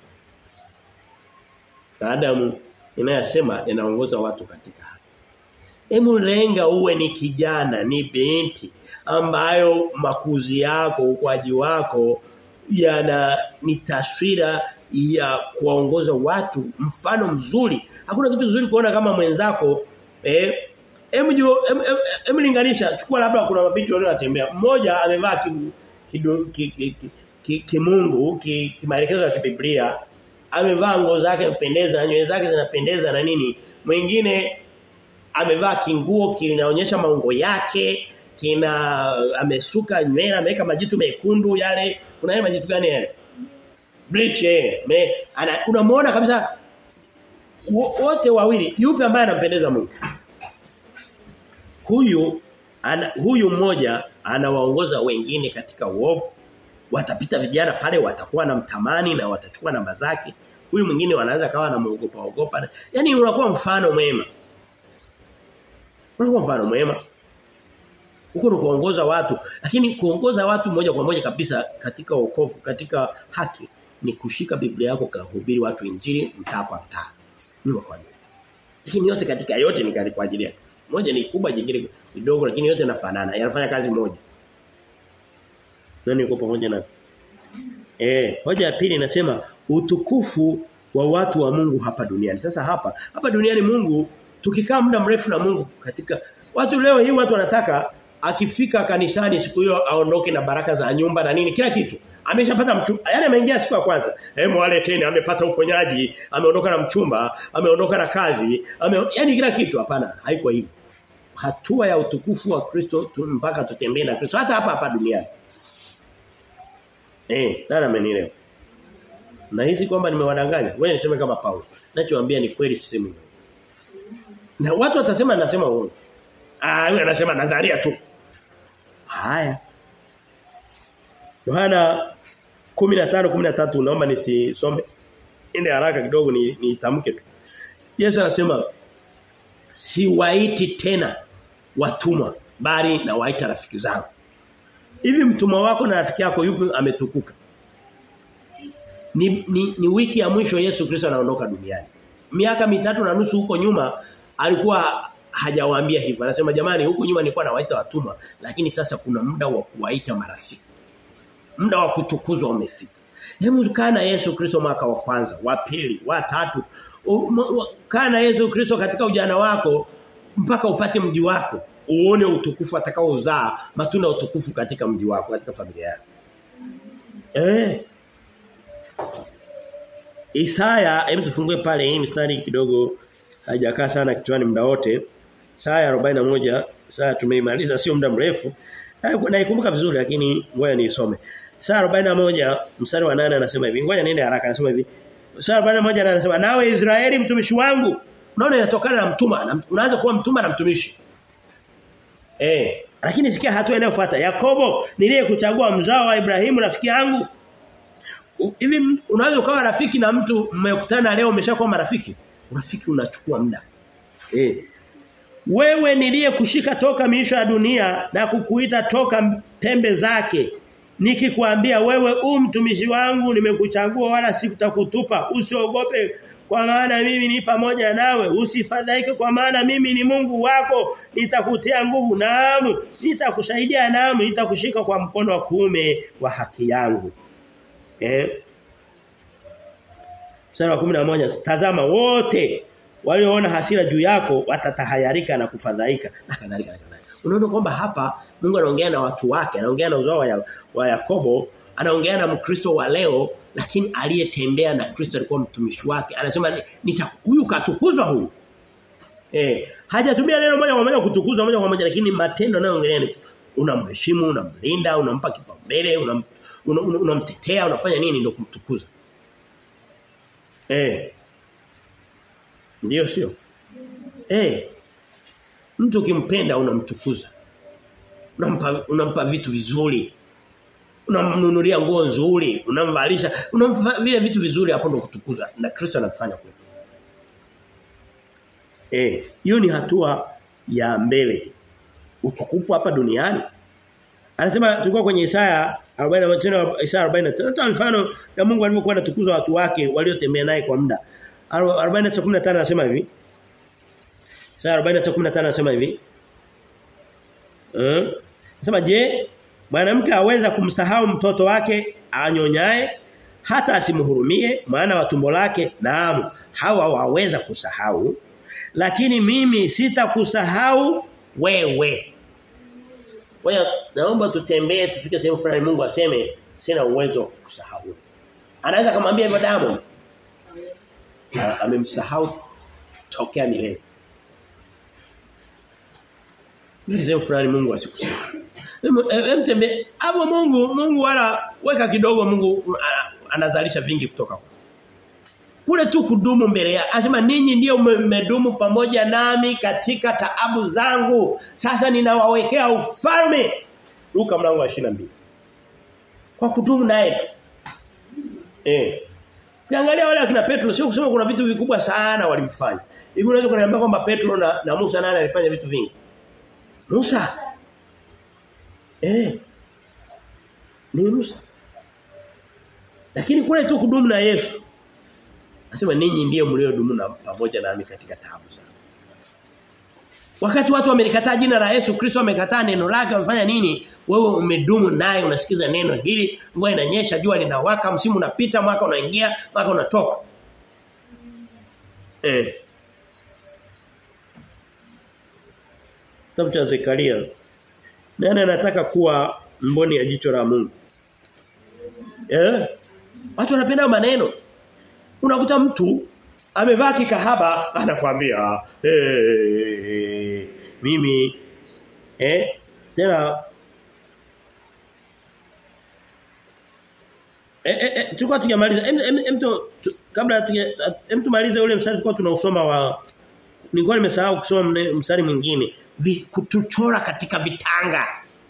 Adamu inayosema inaongoza watu katika haki Hebu lenga uwe ni kijana ni binti ambayo makuzi yako ukwaji wako yana ni taswira ya kuwaongoza watu mfano mzuri hakuna kitu kizuri kuona kama mwenzako eh hebu hebu linganisha chukua labda kuna mabinti wale wanatembea mmoja amevaa kimungu ki, ki, ki, ki, ki kimaelekezo ya kibiblia amevaa nguo zake kupendeza nywele zake zinapendeza na nini mwingine amevaa kinguo kinaonyesha maungo yake kina amesuka nywele ameweka majitu mekundu yale kuna yale majitu gani yale bleach eh me ana unamuona kabisa wote wawili yupi ambaye anampendeza Mungu huyu ana, huyu mmoja anawaongoza wengine katika uovu watapita vijana pale watakuwa na mtamani na watachukua namba zake huyu mwingine wanaanza kawa na muogopa ogopa yani unakuwa mfano mwema unakuwa mfano mwema huko ni kuongoza watu lakini kuongoza watu moja kwa moja kabisa katika wokovu katika haki ni kushika Biblia yako kuhubiri watu injili mtaa kwa mtaa ni kwa nini lakini yote katika yote ni kwa ajili yake moja ni kubwa jingine kidogo lakini yote yanafanana yanafanya kazi moja nani yuko pamoja na Eh, hoja ya pili inasema utukufu wa watu wa Mungu hapa duniani. Sasa hapa, hapa duniani Mungu tukikaa muda mrefu na Mungu katika watu leo hii watu wanataka akifika kanisani siku hiyo aondoke na baraka za nyumba na nini kila kitu. Ameshapata mchumba. Yaani ameingia siku ya kwanza. Eh mwale tena amepata uponyaji, ameondoka na mchumba, ameondoka na kazi, ame yaani kila kitu hapana, haiko hivyo. Hatua ya utukufu wa Kristo mpaka tutembee na Kristo hata hapa hapa duniani. Eh, nani amenielewa? Nahisi kwamba nimewadanganya. Wewe niseme kama Paulo. Nachowaambia ni kweli sisemi. Na watu watasema nasema uongo. Ah, yule anasema nadharia tu. Haya. Yohana 15 13 naomba nisisome. Ende haraka kidogo ni nitamke tu. Yesu anasema siwaiti tena watumwa bali na waita rafiki zangu. Hivi mtumwa wako na rafiki yako yupi ametukuka? Ni, ni, ni wiki ya mwisho Yesu Kristo anaondoka duniani. Miaka mitatu na nusu huko nyuma alikuwa hajawaambia hivyo. Anasema jamani huku nyuma nilikuwa nawaita watumwa lakini sasa kuna muda wa kuwaita marafiki. Muda wa kutukuzwa umefika. Hebu kaa na Yesu Kristo mwaka wa kwanza, wa pili, wa tatu. Kaa na Yesu Kristo katika ujana wako mpaka upate mji wako uone utukufu atakaozaa matunda ya utukufu katika mji wako katika familia yako. Eh. Isaya, hebu tufungue pale hii mstari kidogo haijakaa sana kichwani muda wote. Isaya 41, Isaya tumeimaliza sio muda mrefu. Naikumbuka vizuri lakini ngoja niisome. Isaya 41 mstari wa 8 anasema hivi. Ngoja niende haraka anasema hivi. Isaya 41 anasema nawe Israeli mtumishi wangu. Unaona inatokana na mtuma. Unaanza kuwa mtuma na mtumishi. Eh, lakini sikia hatua inayofuata. Yakobo niliyekuchagua mzao wa Ibrahimu rafiki yangu. Hivi unaweza ukawa rafiki na mtu mmekutana leo umeshakuwa marafiki? Urafiki unachukua muda. Eh. Wewe niliyekushika toka miisho ya dunia na kukuita toka pembe zake. Nikikwambia wewe u mtumishi wangu nimekuchagua wala sikutakutupa. Usiogope kwa maana mimi ni pamoja nawe usifadhaike kwa maana mimi ni Mungu wako nitakutia nguvu naamu nitakusaidia naamu nitakushika kwa mkono wa kuume wa haki yangu eh Mstari wa 11 tazama wote walioona hasira juu yako watatahayarika na kufadhaika na kadhalika na kadhalika unaona kwamba hapa Mungu anaongea na watu wake anaongea na uzao wa, ya, wa Yakobo anaongea na Mkristo wa leo lakini aliyetembea na Kristo alikuwa mtumishi wake anasema nita huyu katukuzwa huyu eh hajatumia neno moja kwa moja kutukuzwa moja kwa moja lakini matendo anayoongelea ni unamheshimu unamlinda unampa kipaumbele unam, unamtetea una, una unafanya nini ndio kumtukuza eh ndio sio eh mtu ukimpenda unamtukuza unampa unampa vitu vizuri unamnunulia nguo nzuri, unamvalisha, unampa vile vitu vizuri hapo ndo kutukuza na Kristo anafanya kwetu. Eh, hiyo ni hatua ya mbele. Utukufu hapa duniani. Anasema tulikuwa kwenye Isaya 40 tena Isaya 40 tena mfano ya Mungu alivyokuwa anatukuza watu wake waliotembea naye kwa muda. 40:15 anasema hivi. Isaya 40:15 anasema hivi. Eh? Anasema je, Mwanamke aweza kumsahau mtoto wake anyonyaye hata asimhurumie maana wa tumbo lake naam hawa waweza kusahau lakini mimi sitakusahau wewe. Wewe naomba tutembee tufike sehemu fulani Mungu aseme sina uwezo wa kusahau. Anaweza kumwambia hivyo Diamond. Amemsahau tokea milele. Tufike sehemu fulani Mungu asikusahau. Mtembe hapo Mungu Mungu wala weka kidogo Mungu anazalisha vingi kutoka kule tu kudumu mbele ya anasema ninyi ndio mmedumu pamoja nami katika taabu zangu sasa ninawawekea ufalme Luka mlango wa 22 kwa kudumu naye eh Ukiangalia wale akina Petro sio kusema kuna vitu vikubwa sana walifanya. Hivi unaweza kuniambia kwamba Petro na, na Musa nani alifanya vitu vingi? Musa. Eh. Ni Musa. Lakini kule tu kudumu na Yesu. Anasema ninyi ndiye mliodumu na pamoja nami katika taabu zangu. Wakati watu wamelikataa jina la Yesu Kristo wamekataa neno lake wamefanya nini? Wewe umedumu naye unasikiza neno hili, mvua inanyesha, jua linawaka, msimu unapita, mwaka unaingia, mwaka unatoka. Eh. Kitabu cha Zekaria. Nani anataka kuwa mboni ya jicho la Mungu? Eh? Watu wanapenda maneno. Unakuta mtu amevaa kikahaba anakuambia hey, mimi eh tena eh, eh, eh tulikuwa tujamaliza mtu kabla hem tumalize ule mstari tulikuwa tunausoma wa nilikuwa nimesahau kusoma mstari mwingine kutuchora katika vitanga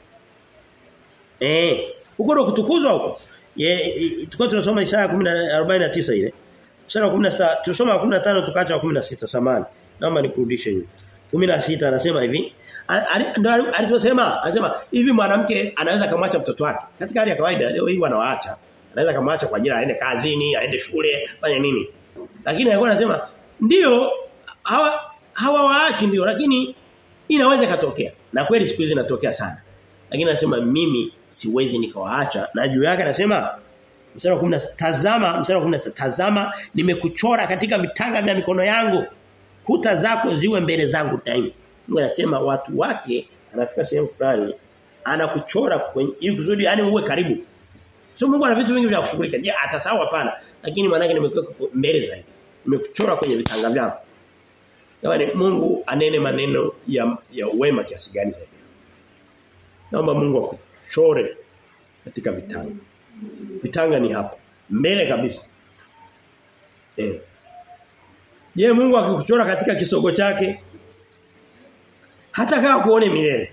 eh huko ndo kutukuzwa huko tulikuwa tunasoma Isaya 10:49 ile Mstari wa 16 tusoma wa 15 tukaacha wa 16 samani. Naomba nikurudishe hivi. 16 anasema hivi. Ndio alichosema, anasema hivi mwanamke anaweza kumwacha mtoto wake. Katika hali ya kawaida leo hii wanawaacha. Anaweza kumwacha kwa ajili aende kazini, aende shule, fanya nini. Lakini alikuwa anasema ndio hawa hawawaachi ndio lakini inaweza katokea. Na kweli siku hizi inatokea sana. Lakini anasema mimi siwezi nikawaacha. Na juu yake anasema mstari wa 10 tazama mstari wa 10 tazama nimekuchora katika vitanga vya mikono yangu kuta zako ziwe mbele zangu daima Mungu anasema watu wake anafika sehemu fulani anakuchora kwenye ili kusudi yani uwe karibu sio Mungu ana vitu vingi vya kushughulika je atasahau hapana lakini maana yake nimekuweka mbele zaidi nimekuchora kwenye vitanga vyangu Yaani Mungu anene maneno ya ya wema kiasi gani zaidi Naomba Mungu akuchore katika vitanga Vitanga ni hapa. Mbele kabisa. Eh. Je, Mungu akikuchora katika kisogo chake hata kama kuone milele.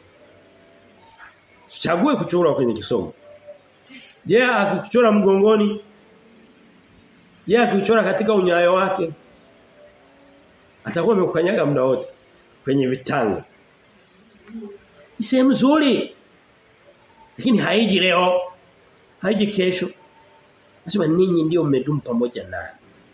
Chague kuchora kwenye kisogo. Je, akikuchora mgongoni? Je, akikuchora katika unyayo wake? Atakuwa amekukanyaga muda wote kwenye vitanga. Ni sehemu nzuri. Lakini haiji leo haiji kesho. Nasema ninyi ndio mmedumu pamoja naye.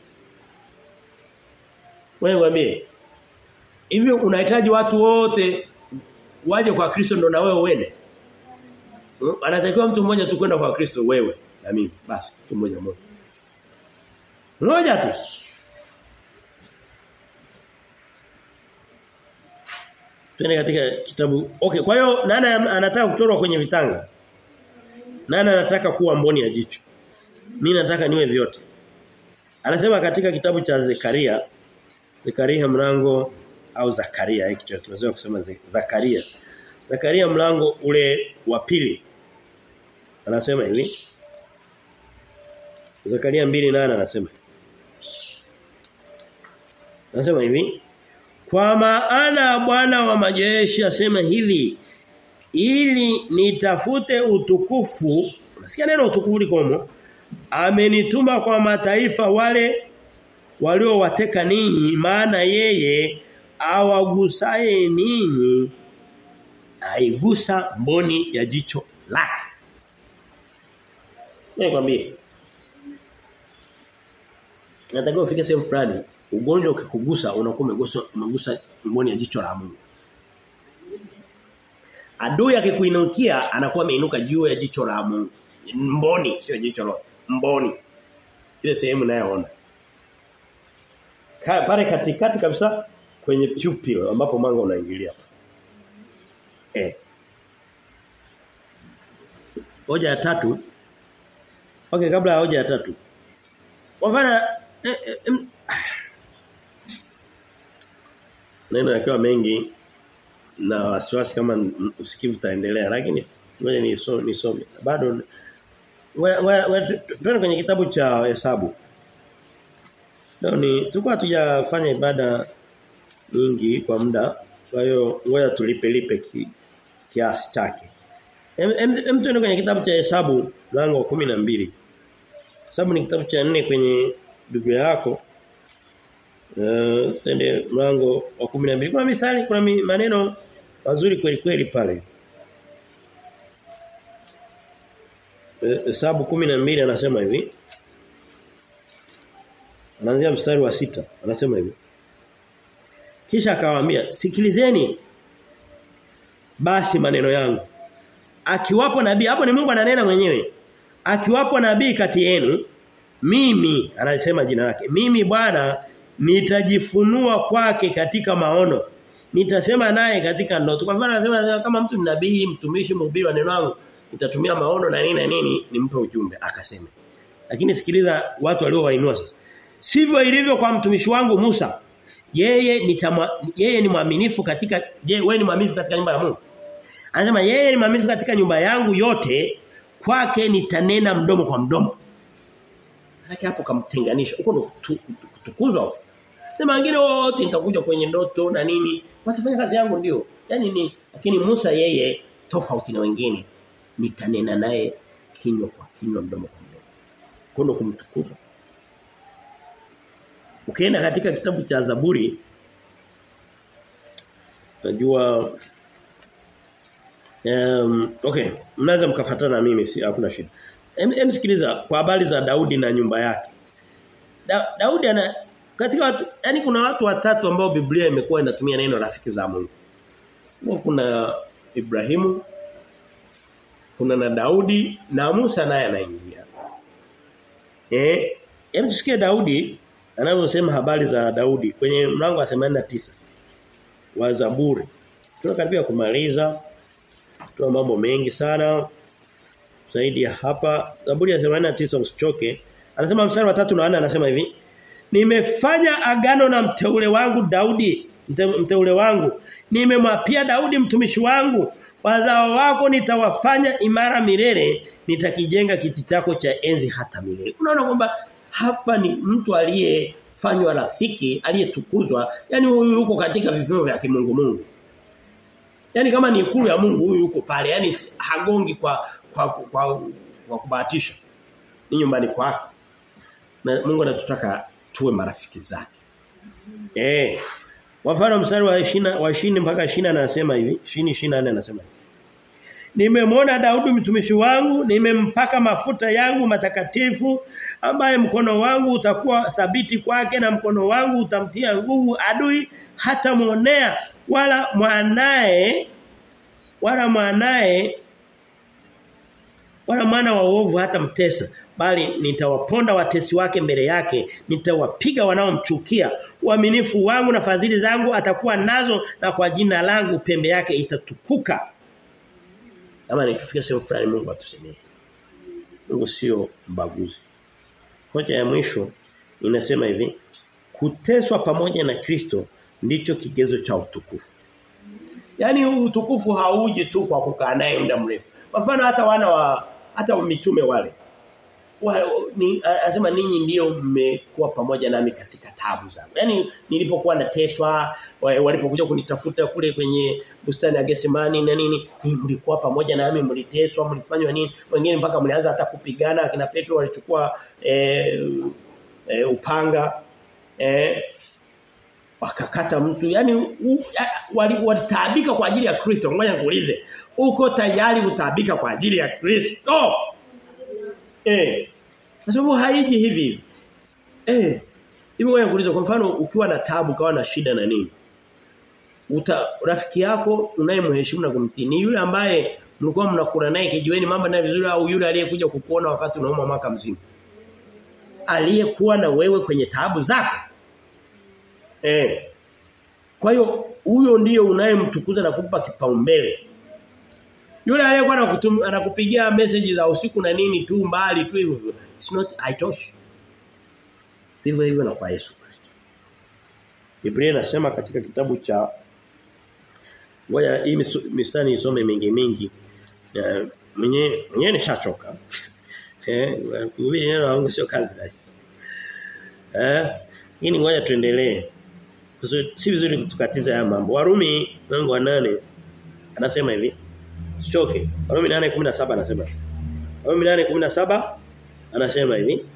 Wewe mwambie. Hivi unahitaji watu wote waje kwa Kristo ndo na wewe uende? Anatakiwa mtu mmoja tu kwenda kwa Kristo wewe na mimi. Basi mtu mmoja mmoja. Mmoja tu. Tuende katika kitabu. Okay, kwa hiyo nani anataka kuchorwa kwenye vitanga? Nani anataka kuwa mboni ya jicho? Mimi nataka niwe vyote. Anasema katika kitabu cha Zekaria Zekaria mlango au Zakaria hiki tunaweza kusema Zakaria. Zakaria mlango ule wa pili. Anasema hivi. Zakaria 2:8 anasema. Anasema hivi. Kwa maana Bwana wa majeshi asema hivi ili nitafute utukufu unasikia neno utukufu likomo amenituma kwa mataifa wale waliowateka ninyi maana yeye awagusaye ninyi aigusa mboni ya jicho lake Nikwambie Nataka ufike sehemu fulani ugonjwa ukikugusa unakuwa umegusa umegusa mboni ya jicho la Mungu Adui akikuinukia anakuwa ameinuka juu ya jicho la Mungu. Mboni sio jicho la mboni. Ile sehemu nayoona. Pale katikati kabisa kwenye pupil ambapo mwanga unaingilia. Eh. Hoja ya tatu. Okay kabla ya hoja ya tatu. Kwa mfano eh, eh, neno yakiwa mengi na wasiwasi kama usikivu utaendelea lakini ngoja nisome nisome. Bado tuende kwenye kitabu cha hesabu. Leo ni tulikuwa hatujafanya ibada nyingi kwa muda. Kwa hiyo ngoja tulipe lipe ki, kiasi chake. Hem tuende kwenye kitabu cha hesabu mlango wa 12. Hesabu ni kitabu cha nne kwenye Biblia yako. Eh uh, tende mlango wa 12. Kuna mistari kuna maneno mazuri kweli kweli pale. Hesabu 12 anasema hivi. Anaanzia mstari wa sita anasema hivi. Kisha akawaambia, "Sikilizeni basi maneno yangu. Akiwapo nabii, hapo ni Mungu ananena mwenyewe. Akiwapo nabii kati yenu, mimi anasema jina lake. Mimi Bwana nitajifunua kwake katika maono. Nitasema naye katika ndoto. Kwa mfano anasema kama mtu ni nabii, mtumishi, mhubiri wa neno langu, nitatumia maono na nini na nini nimpe ujumbe akasema. Lakini sikiliza watu waliowainua sasa. Sivyo ilivyo kwa mtumishi wangu Musa. Yeye nitama, yeye ni mwaminifu katika je wewe ni mwaminifu katika nyumba ya Mungu? Anasema yeye ni mwaminifu katika nyumba yangu yote kwake nitanena mdomo kwa mdomo. Haki hapo kamtenganisha. Huko ndo kutukuzwa. Sema wengine wote nitakuja kwenye ndoto na nini. Watafanya kazi yangu ndio. Yaani ni lakini Musa yeye tofauti na wengine. Nitanena naye kinywa kwa kinywa mdomo kwa mdomo. Kondo kumtukuza. Ukienda katika kitabu cha Zaburi najua um, okay mnaweza mkafuatana na mimi si hakuna shida. Em, em sikiliza kwa habari za Daudi na nyumba yake. Da, Daudi ana katika watu yani kuna watu watatu ambao Biblia imekuwa inatumia neno rafiki za Mungu. Kuna Ibrahimu kuna na Daudi na Musa naye anaingia. Eh, hem tusikie Daudi anavyosema habari za Daudi kwenye mlango wa 89 wa Zaburi. Tunakaribia kumaliza. Tuna mambo mengi sana zaidi ya hapa. Zaburi ya 89 usichoke. Anasema mstari wa 3 na 4 anasema hivi. Nimefanya agano na mteule wangu Daudi, mte, mteule wangu. Nimemwapia Daudi mtumishi wangu, wazao wako nitawafanya imara milele, nitakijenga kiti chako cha enzi hata milele. Unaona kwamba hapa ni mtu aliyefanywa rafiki, aliyetukuzwa. Yaani huyu yuko katika vipimo vya kimungu Mungu. Yaani kama ni ikulu ya Mungu huyu yuko pale. Yaani hagongi kwa kwa kwa, kwa kubahatisha. Ni nyumbani kwake. Na Mungu anatutaka tuwe marafiki zake. Eh. Wafano mstari wa 20 wa 20 mpaka 20 anasema hivi, 20 24 anasema hivi. Nimemwona Daudi mtumishi wangu, nimempaka mafuta yangu matakatifu ambaye mkono wangu utakuwa thabiti kwake na mkono wangu utamtia nguvu adui hata muonea wala mwanae wala mwanae wala mwana wa uovu hata mtesa bali nitawaponda watesi wake mbele yake nitawapiga wanaomchukia uaminifu wangu na fadhili zangu atakuwa nazo na kwa jina langu pembe yake itatukuka kama nitufike sehemu fulani Mungu atusemee Mungu sio mbaguzi hoja ya mwisho inasema hivi kuteswa pamoja na Kristo ndicho kigezo cha utukufu Yaani utukufu hauji tu kwa kukaa naye muda mrefu. Kwa mfano hata wana wa hata mitume wale. Wa, ni anasema ninyi ndio mmekuwa pamoja nami katika tabu zangu. Yaani nilipokuwa nateswa walipokuja kunitafuta kule kwenye bustani ya Getsemani na nini mlikuwa pamoja nami mliteswa mlifanywa nini wengine mpaka mlianza hata kupigana akina Petro walichukua e, e, upanga eh wakakata mtu yani walitaabika wali kwa ajili ya Kristo ngoja nikuulize uko tayari kutaabika kwa ajili ya Kristo eh kwa sababu haiji hivi eh hivi ngoja nikuulize kwa mfano ukiwa na taabu kawa na shida na nini uta rafiki yako unayemheshimu na kumtii ni yule ambaye mlikuwa mnakula naye kijiweni mambo naye vizuri au yule aliyekuja kukuona wakati unauma mwaka mzima aliyekuwa na wewe kwenye taabu zako Eh. Kwa hiyo huyo ndiyo unayemtukuza na kumpa kipaumbele. Yule aliyekuwa anakupigia message za usiku na nini tu mbali tu hivyo. It's not haitoshi. Vivyo hivyo na kwa Yesu Kristo. Biblia inasema katika kitabu cha Ngoja hii mistari isome mingi mingi. Uh, mwenye mwenyewe nishachoka. Eh, kuhubiri neno la Mungu sio kazi rahisi. Eh, hii ni ngoja tuendelee. Si vizuri kutukatiza haya mambo. Warumi mlango wa nane anasema hivi. Sichoke. Warumi 8:17 anasema. Warumi 8:17 anasema hivi.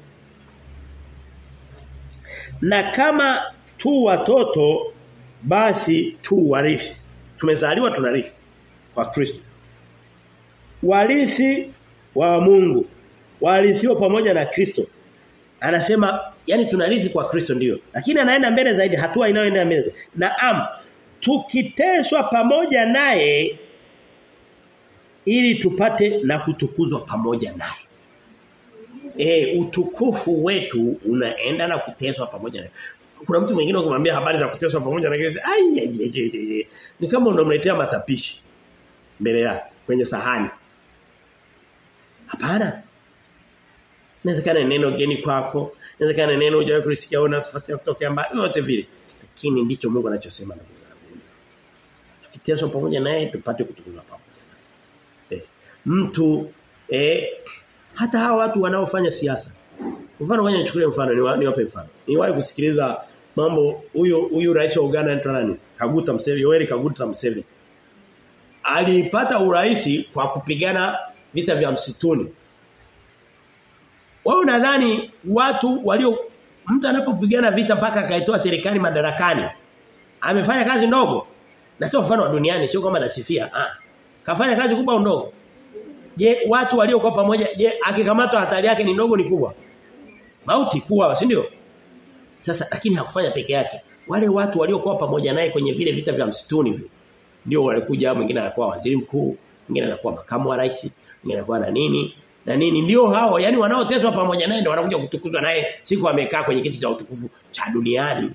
Na kama tu watoto basi tu warithi. Tumezaliwa tunarithi kwa Kristo. Warithi wa Mungu. Warithiwa pamoja na Kristo. Anasema yani tunarithi kwa Kristo ndio. Lakini anaenda mbele zaidi hatua inayoenda mbele. Zaidi. Naam tukiteswa pamoja naye ili tupate na kutukuzwa pamoja naye. Eh utukufu wetu unaenda na kuteswa pamoja naye. Kuna mtu mwingine ukimwambia habari za kuteswa pamoja na kile ai ai ni kama unamletea matapishi mbele yake kwenye sahani. Hapana. Inawezekana neno geni kwako, inawezekana neno hujawahi kulisikia au tufuatia kutoka mbali yote vile. Lakini ndicho Mungu anachosema na kuzungumza. Tukiteswa pamoja naye tupate kutukuzwa pamoja naye. Eh, mtu eh hata hawa watu wanaofanya siasa. Mfano ngoja nichukulie mfano ni niwape mfano. Niwahi kusikiliza mambo huyu huyu rais wa Uganda anaitwa nani? Kaguta Museveni, Yoweri Kaguta Museveni. Alipata uraisi kwa kupigana vita vya msituni. Wao nadhani watu walio mtu anapopigana vita mpaka akaitoa serikali madarakani amefanya kazi ndogo. Natoa mfano wa duniani sio kama nasifia. Ah. Kafanya kazi kubwa au ndogo? Je, watu waliokuwa pamoja je akikamatwa hatari yake ni ndogo ni kubwa? Mauti kuwa, si ndio? Sasa lakini hakufanya peke yake. Wale watu waliokuwa pamoja naye kwenye vile vita vya msituni vile ndio walikuja mwingine anakuwa waziri mkuu, mwingine anakuwa makamu wa rais, mwingine anakuwa na nini? Na nini ndio hao yani wanaoteswa pamoja naye ndio wanakuja kutukuzwa naye siku amekaa kwenye kiti cha utukufu cha duniani.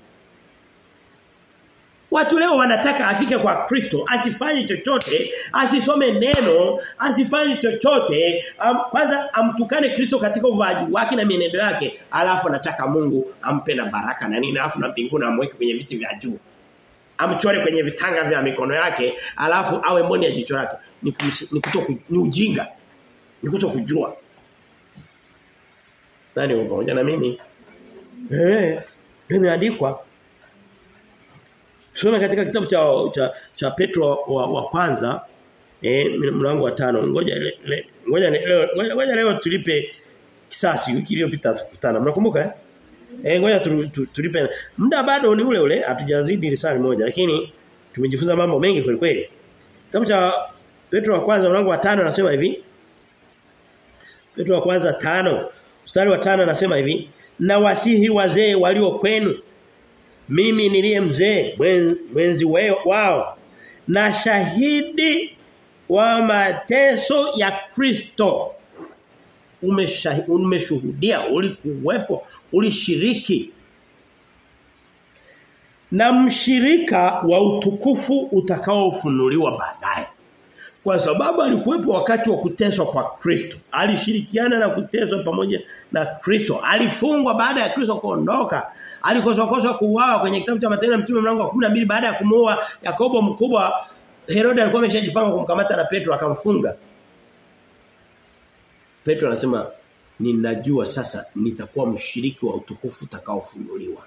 Watu leo wanataka afike kwa Kristo, asifanye chochote, asisome neno, asifanye chochote, am, kwanza amtukane Kristo katika uvaaji wake na mienendo yake, alafu anataka Mungu ampe na baraka na nini, alafu na mbinguni amweke kwenye viti vya juu. Amchore kwenye vitanga vya mikono yake, alafu awe mboni ya jicho lake. Ni, kusi, ni kuto ni ujinga. Ni kuto kujua. Nani uko pamoja na mimi? Eh, nimeandikwa Tusome katika kitabu cha cha, cha Petro wa, wa kwanza eh mlango wa tano ngoja le, le, ngoja leo ngoja, ngoja leo tulipe kisasi wiki iliyopita tukutana mnakumbuka eh eh ngoja tu, tu, tulipe muda bado ni ule ule hatujazidi risali moja lakini tumejifunza mambo mengi kweli kweli kitabu cha Petro wa kwanza mlango wa tano anasema hivi Petro wa kwanza tano mstari wa tano anasema hivi na wasihi wazee walio kwenu mimi niliye mzee mwenzi wao na shahidi wa mateso ya Kristo umeshuhudia ulikuwepo ulishiriki na mshirika wa utukufu utakaofunuliwa baadaye kwa sababu alikuwepo wakati wa kuteswa kwa Kristo alishirikiana na kuteswa pamoja na Kristo alifungwa baada ya Kristo kuondoka alikoswa koswa kuuawa kwenye kitabu cha Matendo ya Mtume mlango wa 12 baada ya kumuua Yakobo mkubwa Herode alikuwa ameshajipanga kumkamata na Petro akamfunga Petro anasema ninajua sasa nitakuwa mshiriki wa utukufu utakaofunuliwa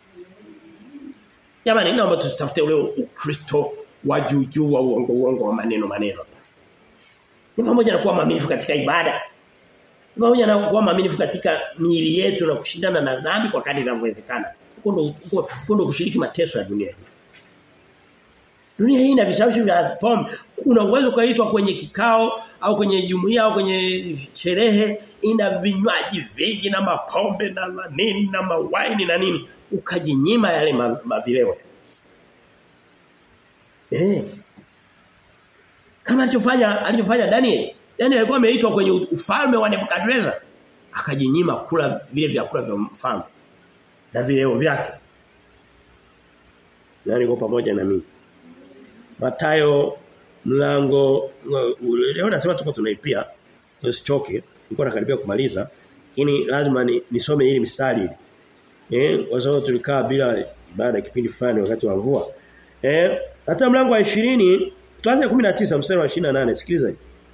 Jamani naomba tusitafute ule Ukristo wa juu juu wa uongo uongo wa maneno maneno. Ni pamoja na kuwa maaminifu katika ibada. Ni pamoja na kuwa maaminifu katika miili yetu na kushindana na dhambi kwa kadri inavyowezekana. Huko ndo kushiriki mateso ya dunia hii. Dunia hii ina vishawishi vya pombe. Una uwezo kuitwa kwenye kikao au kwenye jumuiya au kwenye sherehe ina vinywaji vingi na mapombe na nini na mawaini na nini ukajinyima yale mavileo. Eh. Kama alichofanya alichofanya Daniel. Daniel alikuwa ameitwa kwenye ufalme wa Nebukadnezar akajinyima kula vile vyakula vya mfalme na vileo vyake. Nani kwa pamoja na mimi? Matayo mlango leo nasema tuko tunaipia tusichoke nilikuwa nakaribia kumaliza lakini lazima ni, nisome hili mstari hili eh kwa sababu tulikaa bila baada ya kipindi fulani wakati wa mvua Eh, hata mlango wa 20 tuanze 19 mstari wa 28 sikiliza.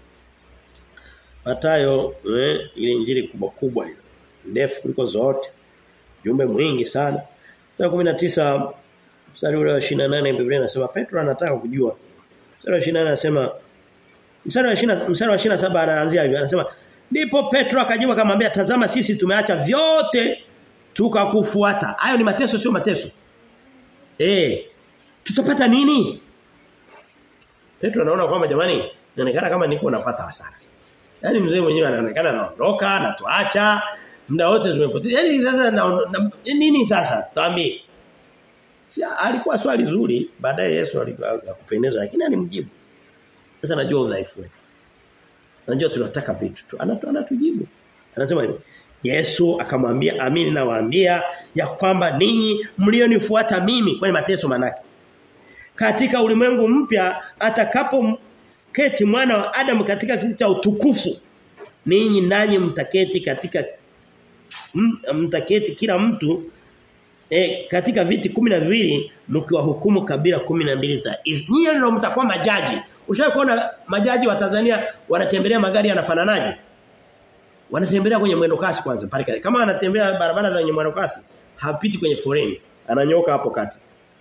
Mathayo eh, ile injili kubwa kubwa ile. Ndefu kuliko zote. Jumbe mwingi sana. Mstari wa 19 mstari ule wa 28 Biblia inasema Petro anataka kujua. Mstari wa 28 anasema mstari wa 20 mstari wa 27 anaanzia hivyo anasema ndipo Petro akajibu akamwambia tazama sisi tumeacha vyote tukakufuata. Hayo ni mateso sio mateso. Eh tutapata nini? Petro anaona kwamba jamani inaonekana kama niko napata hasara. Yaani mzee mwenyewe anaonekana anaondoka na tuacha muda wote tumepoteza. Yaani sasa na, na, nini sasa? Tuambie. Si alikuwa swali zuri baadaye Yesu alikupendeza lakini alimjibu. Sasa najua udhaifu wetu. Najua tunataka vitu tu. Anatu, anatujibu. Anasema hivi. Yesu akamwambia amini nawaambia ya kwamba ninyi mlionifuata mimi kwenye mateso manake. Katika ulimwengu mpya atakapo keti mwana wa Adam katika kiti cha utukufu ninyi nanyi mtaketi katika mtaketi kila mtu e, katika viti kumi na viwili mkiwahukumu kabila kumi na mbili za Nyinyi ndio mtakuwa majaji. Ushawahi kuona majaji wa Tanzania wanatembelea magari yanafananaje? Wanatembelea kwenye mwendo kasi kwanza pale Kama anatembea barabara za mwendo kasi, hapiti kwenye foreni. Ananyoka hapo kati.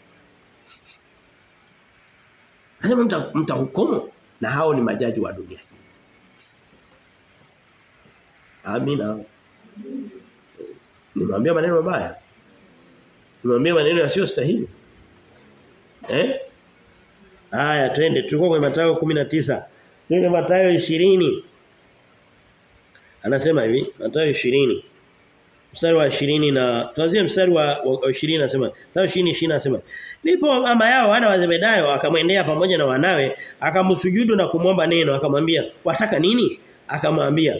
Anasema mta, mtahukumu na hao ni majaji wa dunia. Amina. Nimwambia maneno mabaya. Nimwambia maneno yasiyo stahili. Eh? Haya twende tulikuwa kwenye Mathayo 19. Twende Mathayo 20. Anasema hivi, Mathayo 20. Mstari wa 20 na tuanzie mstari wa, wa 20 anasema, Mathayo 20 20 anasema, Ndipo mama yao wana wa Zebedayo akamwendea pamoja na wanawe, akamsujudu na kumwomba neno, akamwambia, "Wataka nini?" Akamwambia,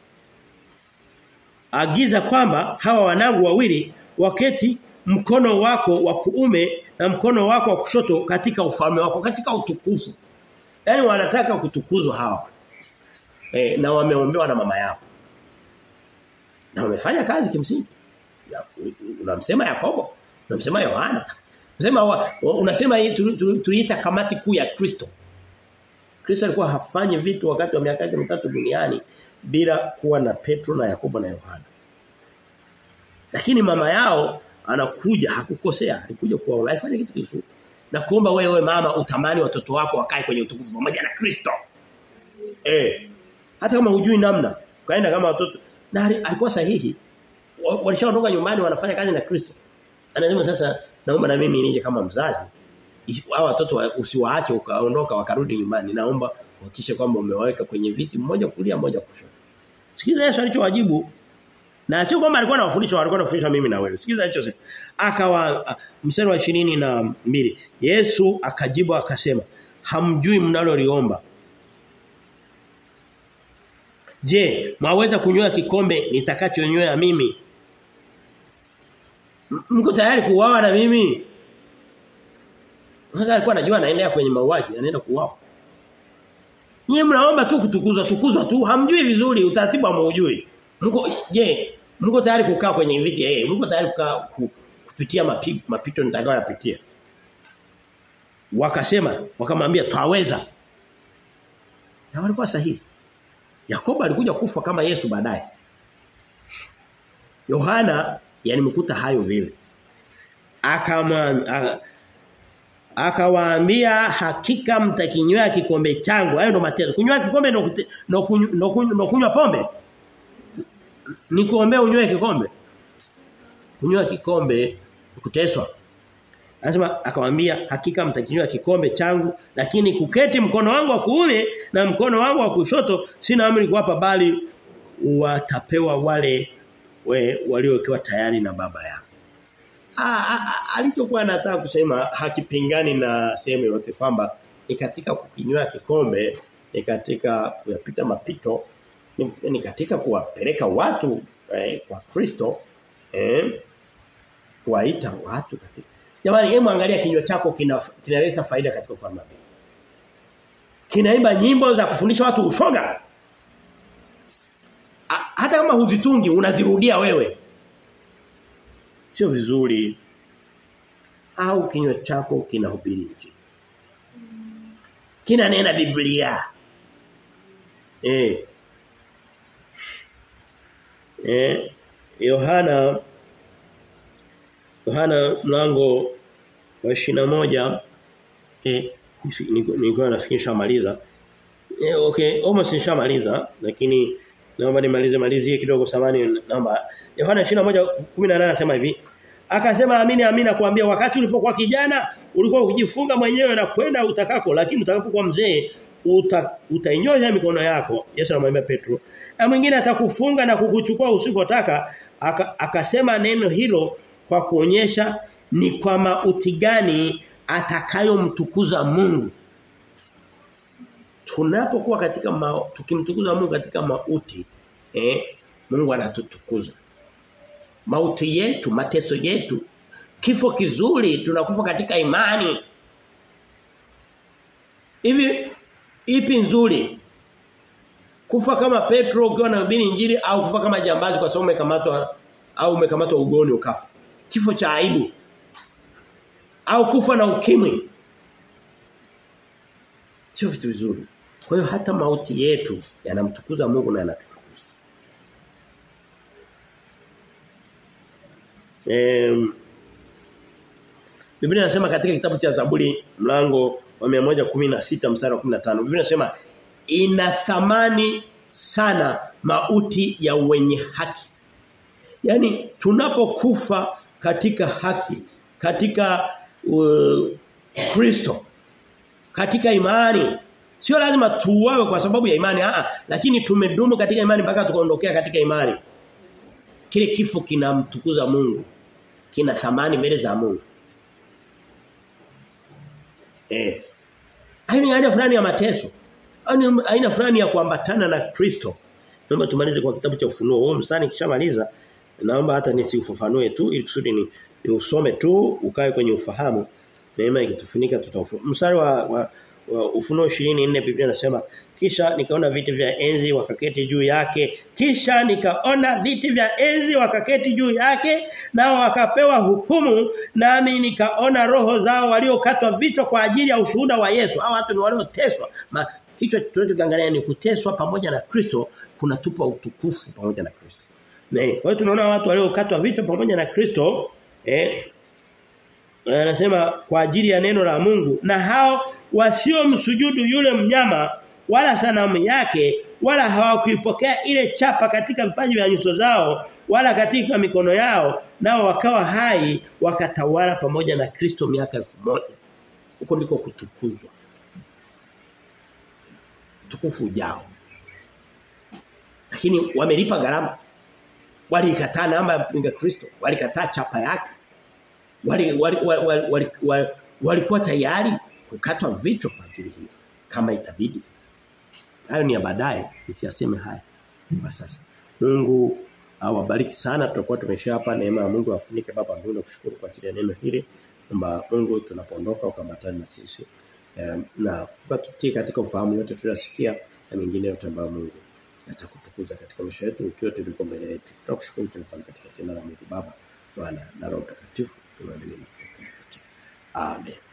Agiza kwamba hawa wanangu wawili waketi mkono wako wa kuume na mkono wako wa kushoto katika ufalme wako katika utukufu. Yaani wanataka kutukuzwa hawa. E, na wameombewa na mama yao. Na wamefanya kazi kimsingi. Ya, unamsema Yakobo, unamsema Yohana. Unasema unasema tuliita kamati kuu ya Kristo. Kristo alikuwa hafanyi vitu wakati wa miaka yake mitatu duniani bila kuwa na Petro na Yakobo na Yohana. Lakini mama yao anakuja hakukosea alikuja kuwa alifanya kitu kizuri na kuomba wewe mama utamani watoto wako wakae kwenye utukufu pamoja na Kristo eh hata kama hujui namna kaenda kama watoto na alikuwa sahihi walishaondoka nyumbani wanafanya kazi na Kristo anasema sasa naomba na mimi nije kama mzazi hao watoto usiwaache ukaondoka wakarudi nyumbani naomba uhakikishe kwamba umewaweka kwenye viti mmoja kulia mmoja kushoto sikiza Yesu alichowajibu na sio kwamba alikuwa anawafundisha alikuwa anafundisha mimi na wewe. Sikiza hicho sasa. Akawa mstari wa ishirini na mbili Yesu akajibu akasema, "Hamjui mnaloliomba." Je, mwaweza kunywa kikombe nitakachonywea mimi? Mko tayari kuuawa na mimi? Sasa alikuwa anajua anaendea kwenye mauaji, anaenda kuuawa. Nyie mnaomba tu kutukuzwa, tukuzwa tu, hamjui vizuri utaratibu hamuujui. Mko je, mko tayari kukaa kwenye viti eh, mko tayari kukaa ku, kupitia mapi, mapito nitakayoyapitia. Wakasema, wakamwambia twaweza. Na walikuwa sahihi. Yakobo alikuja kufa kama Yesu baadaye. Yohana yalimkuta hayo vile. Akamwambia akawaambia hakika mtakinywea kikombe changu hayo ndo mateso kunywa kikombe ndo ndo kunywa, kunywa pombe ni kuombea unywe kikombe kunywa kikombe kuteswa anasema akamwambia hakika mtakinywa kikombe changu lakini kuketi mkono wangu wa kuume na mkono wangu wa kushoto sina amri kuwapa bali watapewa wale we, waliowekewa tayari na baba yao alichokuwa anataka kusema hakipingani na sehemu yote kwamba ni katika kukinywa kikombe ni katika kuyapita mapito ni, ni katika kuwapeleka watu eh, kwa Kristo eh, kuwaita watu katika Jamani hebu angalia kinywa chako kinaleta kina faida katika ufalme wa Kinaimba nyimbo za kufundisha watu ushoga. A, hata kama huzitungi unazirudia wewe. Sio vizuri. au kinywa chako kinahubiri injili kinanena Biblia eh eh Yohana Yohana mlango wa moja eh nilikuwa nafikiri nishamaliza eh okay almost nishamaliza lakini naomba nimalize malizie kidogo samani naomba Yohana 21:18 anasema hivi akasema amini amini kuambia wakati ulipokuwa kijana ulikuwa ukijifunga mwenyewe na kwenda utakako lakini utakapokuwa mzee uta, utainyosha mikono yako Yesu anamwambia Petro na mwingine atakufunga na kukuchukua usipotaka aka, akasema neno hilo kwa kuonyesha ni kwa mauti gani atakayomtukuza Mungu tunapokuwa katika ma, tukimtukuza Mungu katika mauti eh Mungu anatutukuza mauti yetu mateso yetu kifo kizuri tunakufa katika imani hivi ipi nzuri kufa kama Petro ukiwa na hubiri injili au kufa kama jambazi kwa sababu umekamatwa au umekamatwa ugoni ukafa kifo cha aibu au kufa na ukimwi sio vitu vizuri kwa hiyo hata mauti yetu yanamtukuza Mungu na yanatutukuza Em Biblia inasema katika kitabu cha Zaburi mlango wa 116 mstari wa 15 Biblia inasema ina thamani sana mauti ya wenye haki. Yaani tunapokufa katika haki, katika uh, Kristo, katika imani Sio lazima tuuawe kwa sababu ya imani, ah lakini tumedumu katika imani mpaka tukaondokea katika imani. Kile kifo kinamtukuza Mungu. Kina thamani mbele za Mungu. Eh. Aina aina fulani ya mateso. Aina aina fulani ya kuambatana na Kristo. Naomba tumalize kwa kitabu cha ufunuo. Huo mstari kishamaliza. Naomba hata nisiufafanue tu ili kusudi ni, ni usome tu ukae kwenye ufahamu. Neema ikitufunika tutafahamu. Mstari wa, wa wa Ufunuo 24 Biblia inasema kisha nikaona viti vya enzi wakaketi juu yake kisha nikaona viti vya enzi wakaketi juu yake nao wakapewa hukumu nami nikaona roho zao waliokatwa vichwa kwa ajili ya ushuhuda wa Yesu hao watu ni walioteswa kichwa tunachokiangalia ni kuteswa pamoja na Kristo kunatupa utukufu pamoja na Kristo kwa hiyo tunaona watu waliokatwa vichwa pamoja na Kristo eh anasema kwa ajili ya neno la Mungu na hao wasiomsujudu yule mnyama wala sanamu yake wala hawakuipokea ile chapa katika vipaji vya nyuso zao wala katika mikono yao nao wakawa hai wakatawala pamoja na Kristo miaka elfu moja huko ndiko kutukuzwa tukufu ujao lakini wamelipa gharama walikataa namba ya mpinga Kristo walikataa chapa yake wali walikuwa wali, wali, wali, wali tayari kukatwa vichwa kwa ajili hiyo kama itabidi hayo ni ya baadaye nisiyaseme haya kwa sasa Mungu awabariki sana tutakuwa tumesha hapa neema ya Mungu afunike baba mbinguni kushukuru kwa ajili ya neno hili kwamba Mungu tunapoondoka ukambatana na sisi um, na tukatutie katika ufahamu yote tunasikia na mengine yote ambayo Mungu atakutukuza katika maisha yetu ikiwa tuliko mbele yetu tunakushukuru tunafanya katika jina la Mungu Baba Bwana na Roho Mtakatifu tunaamini Amen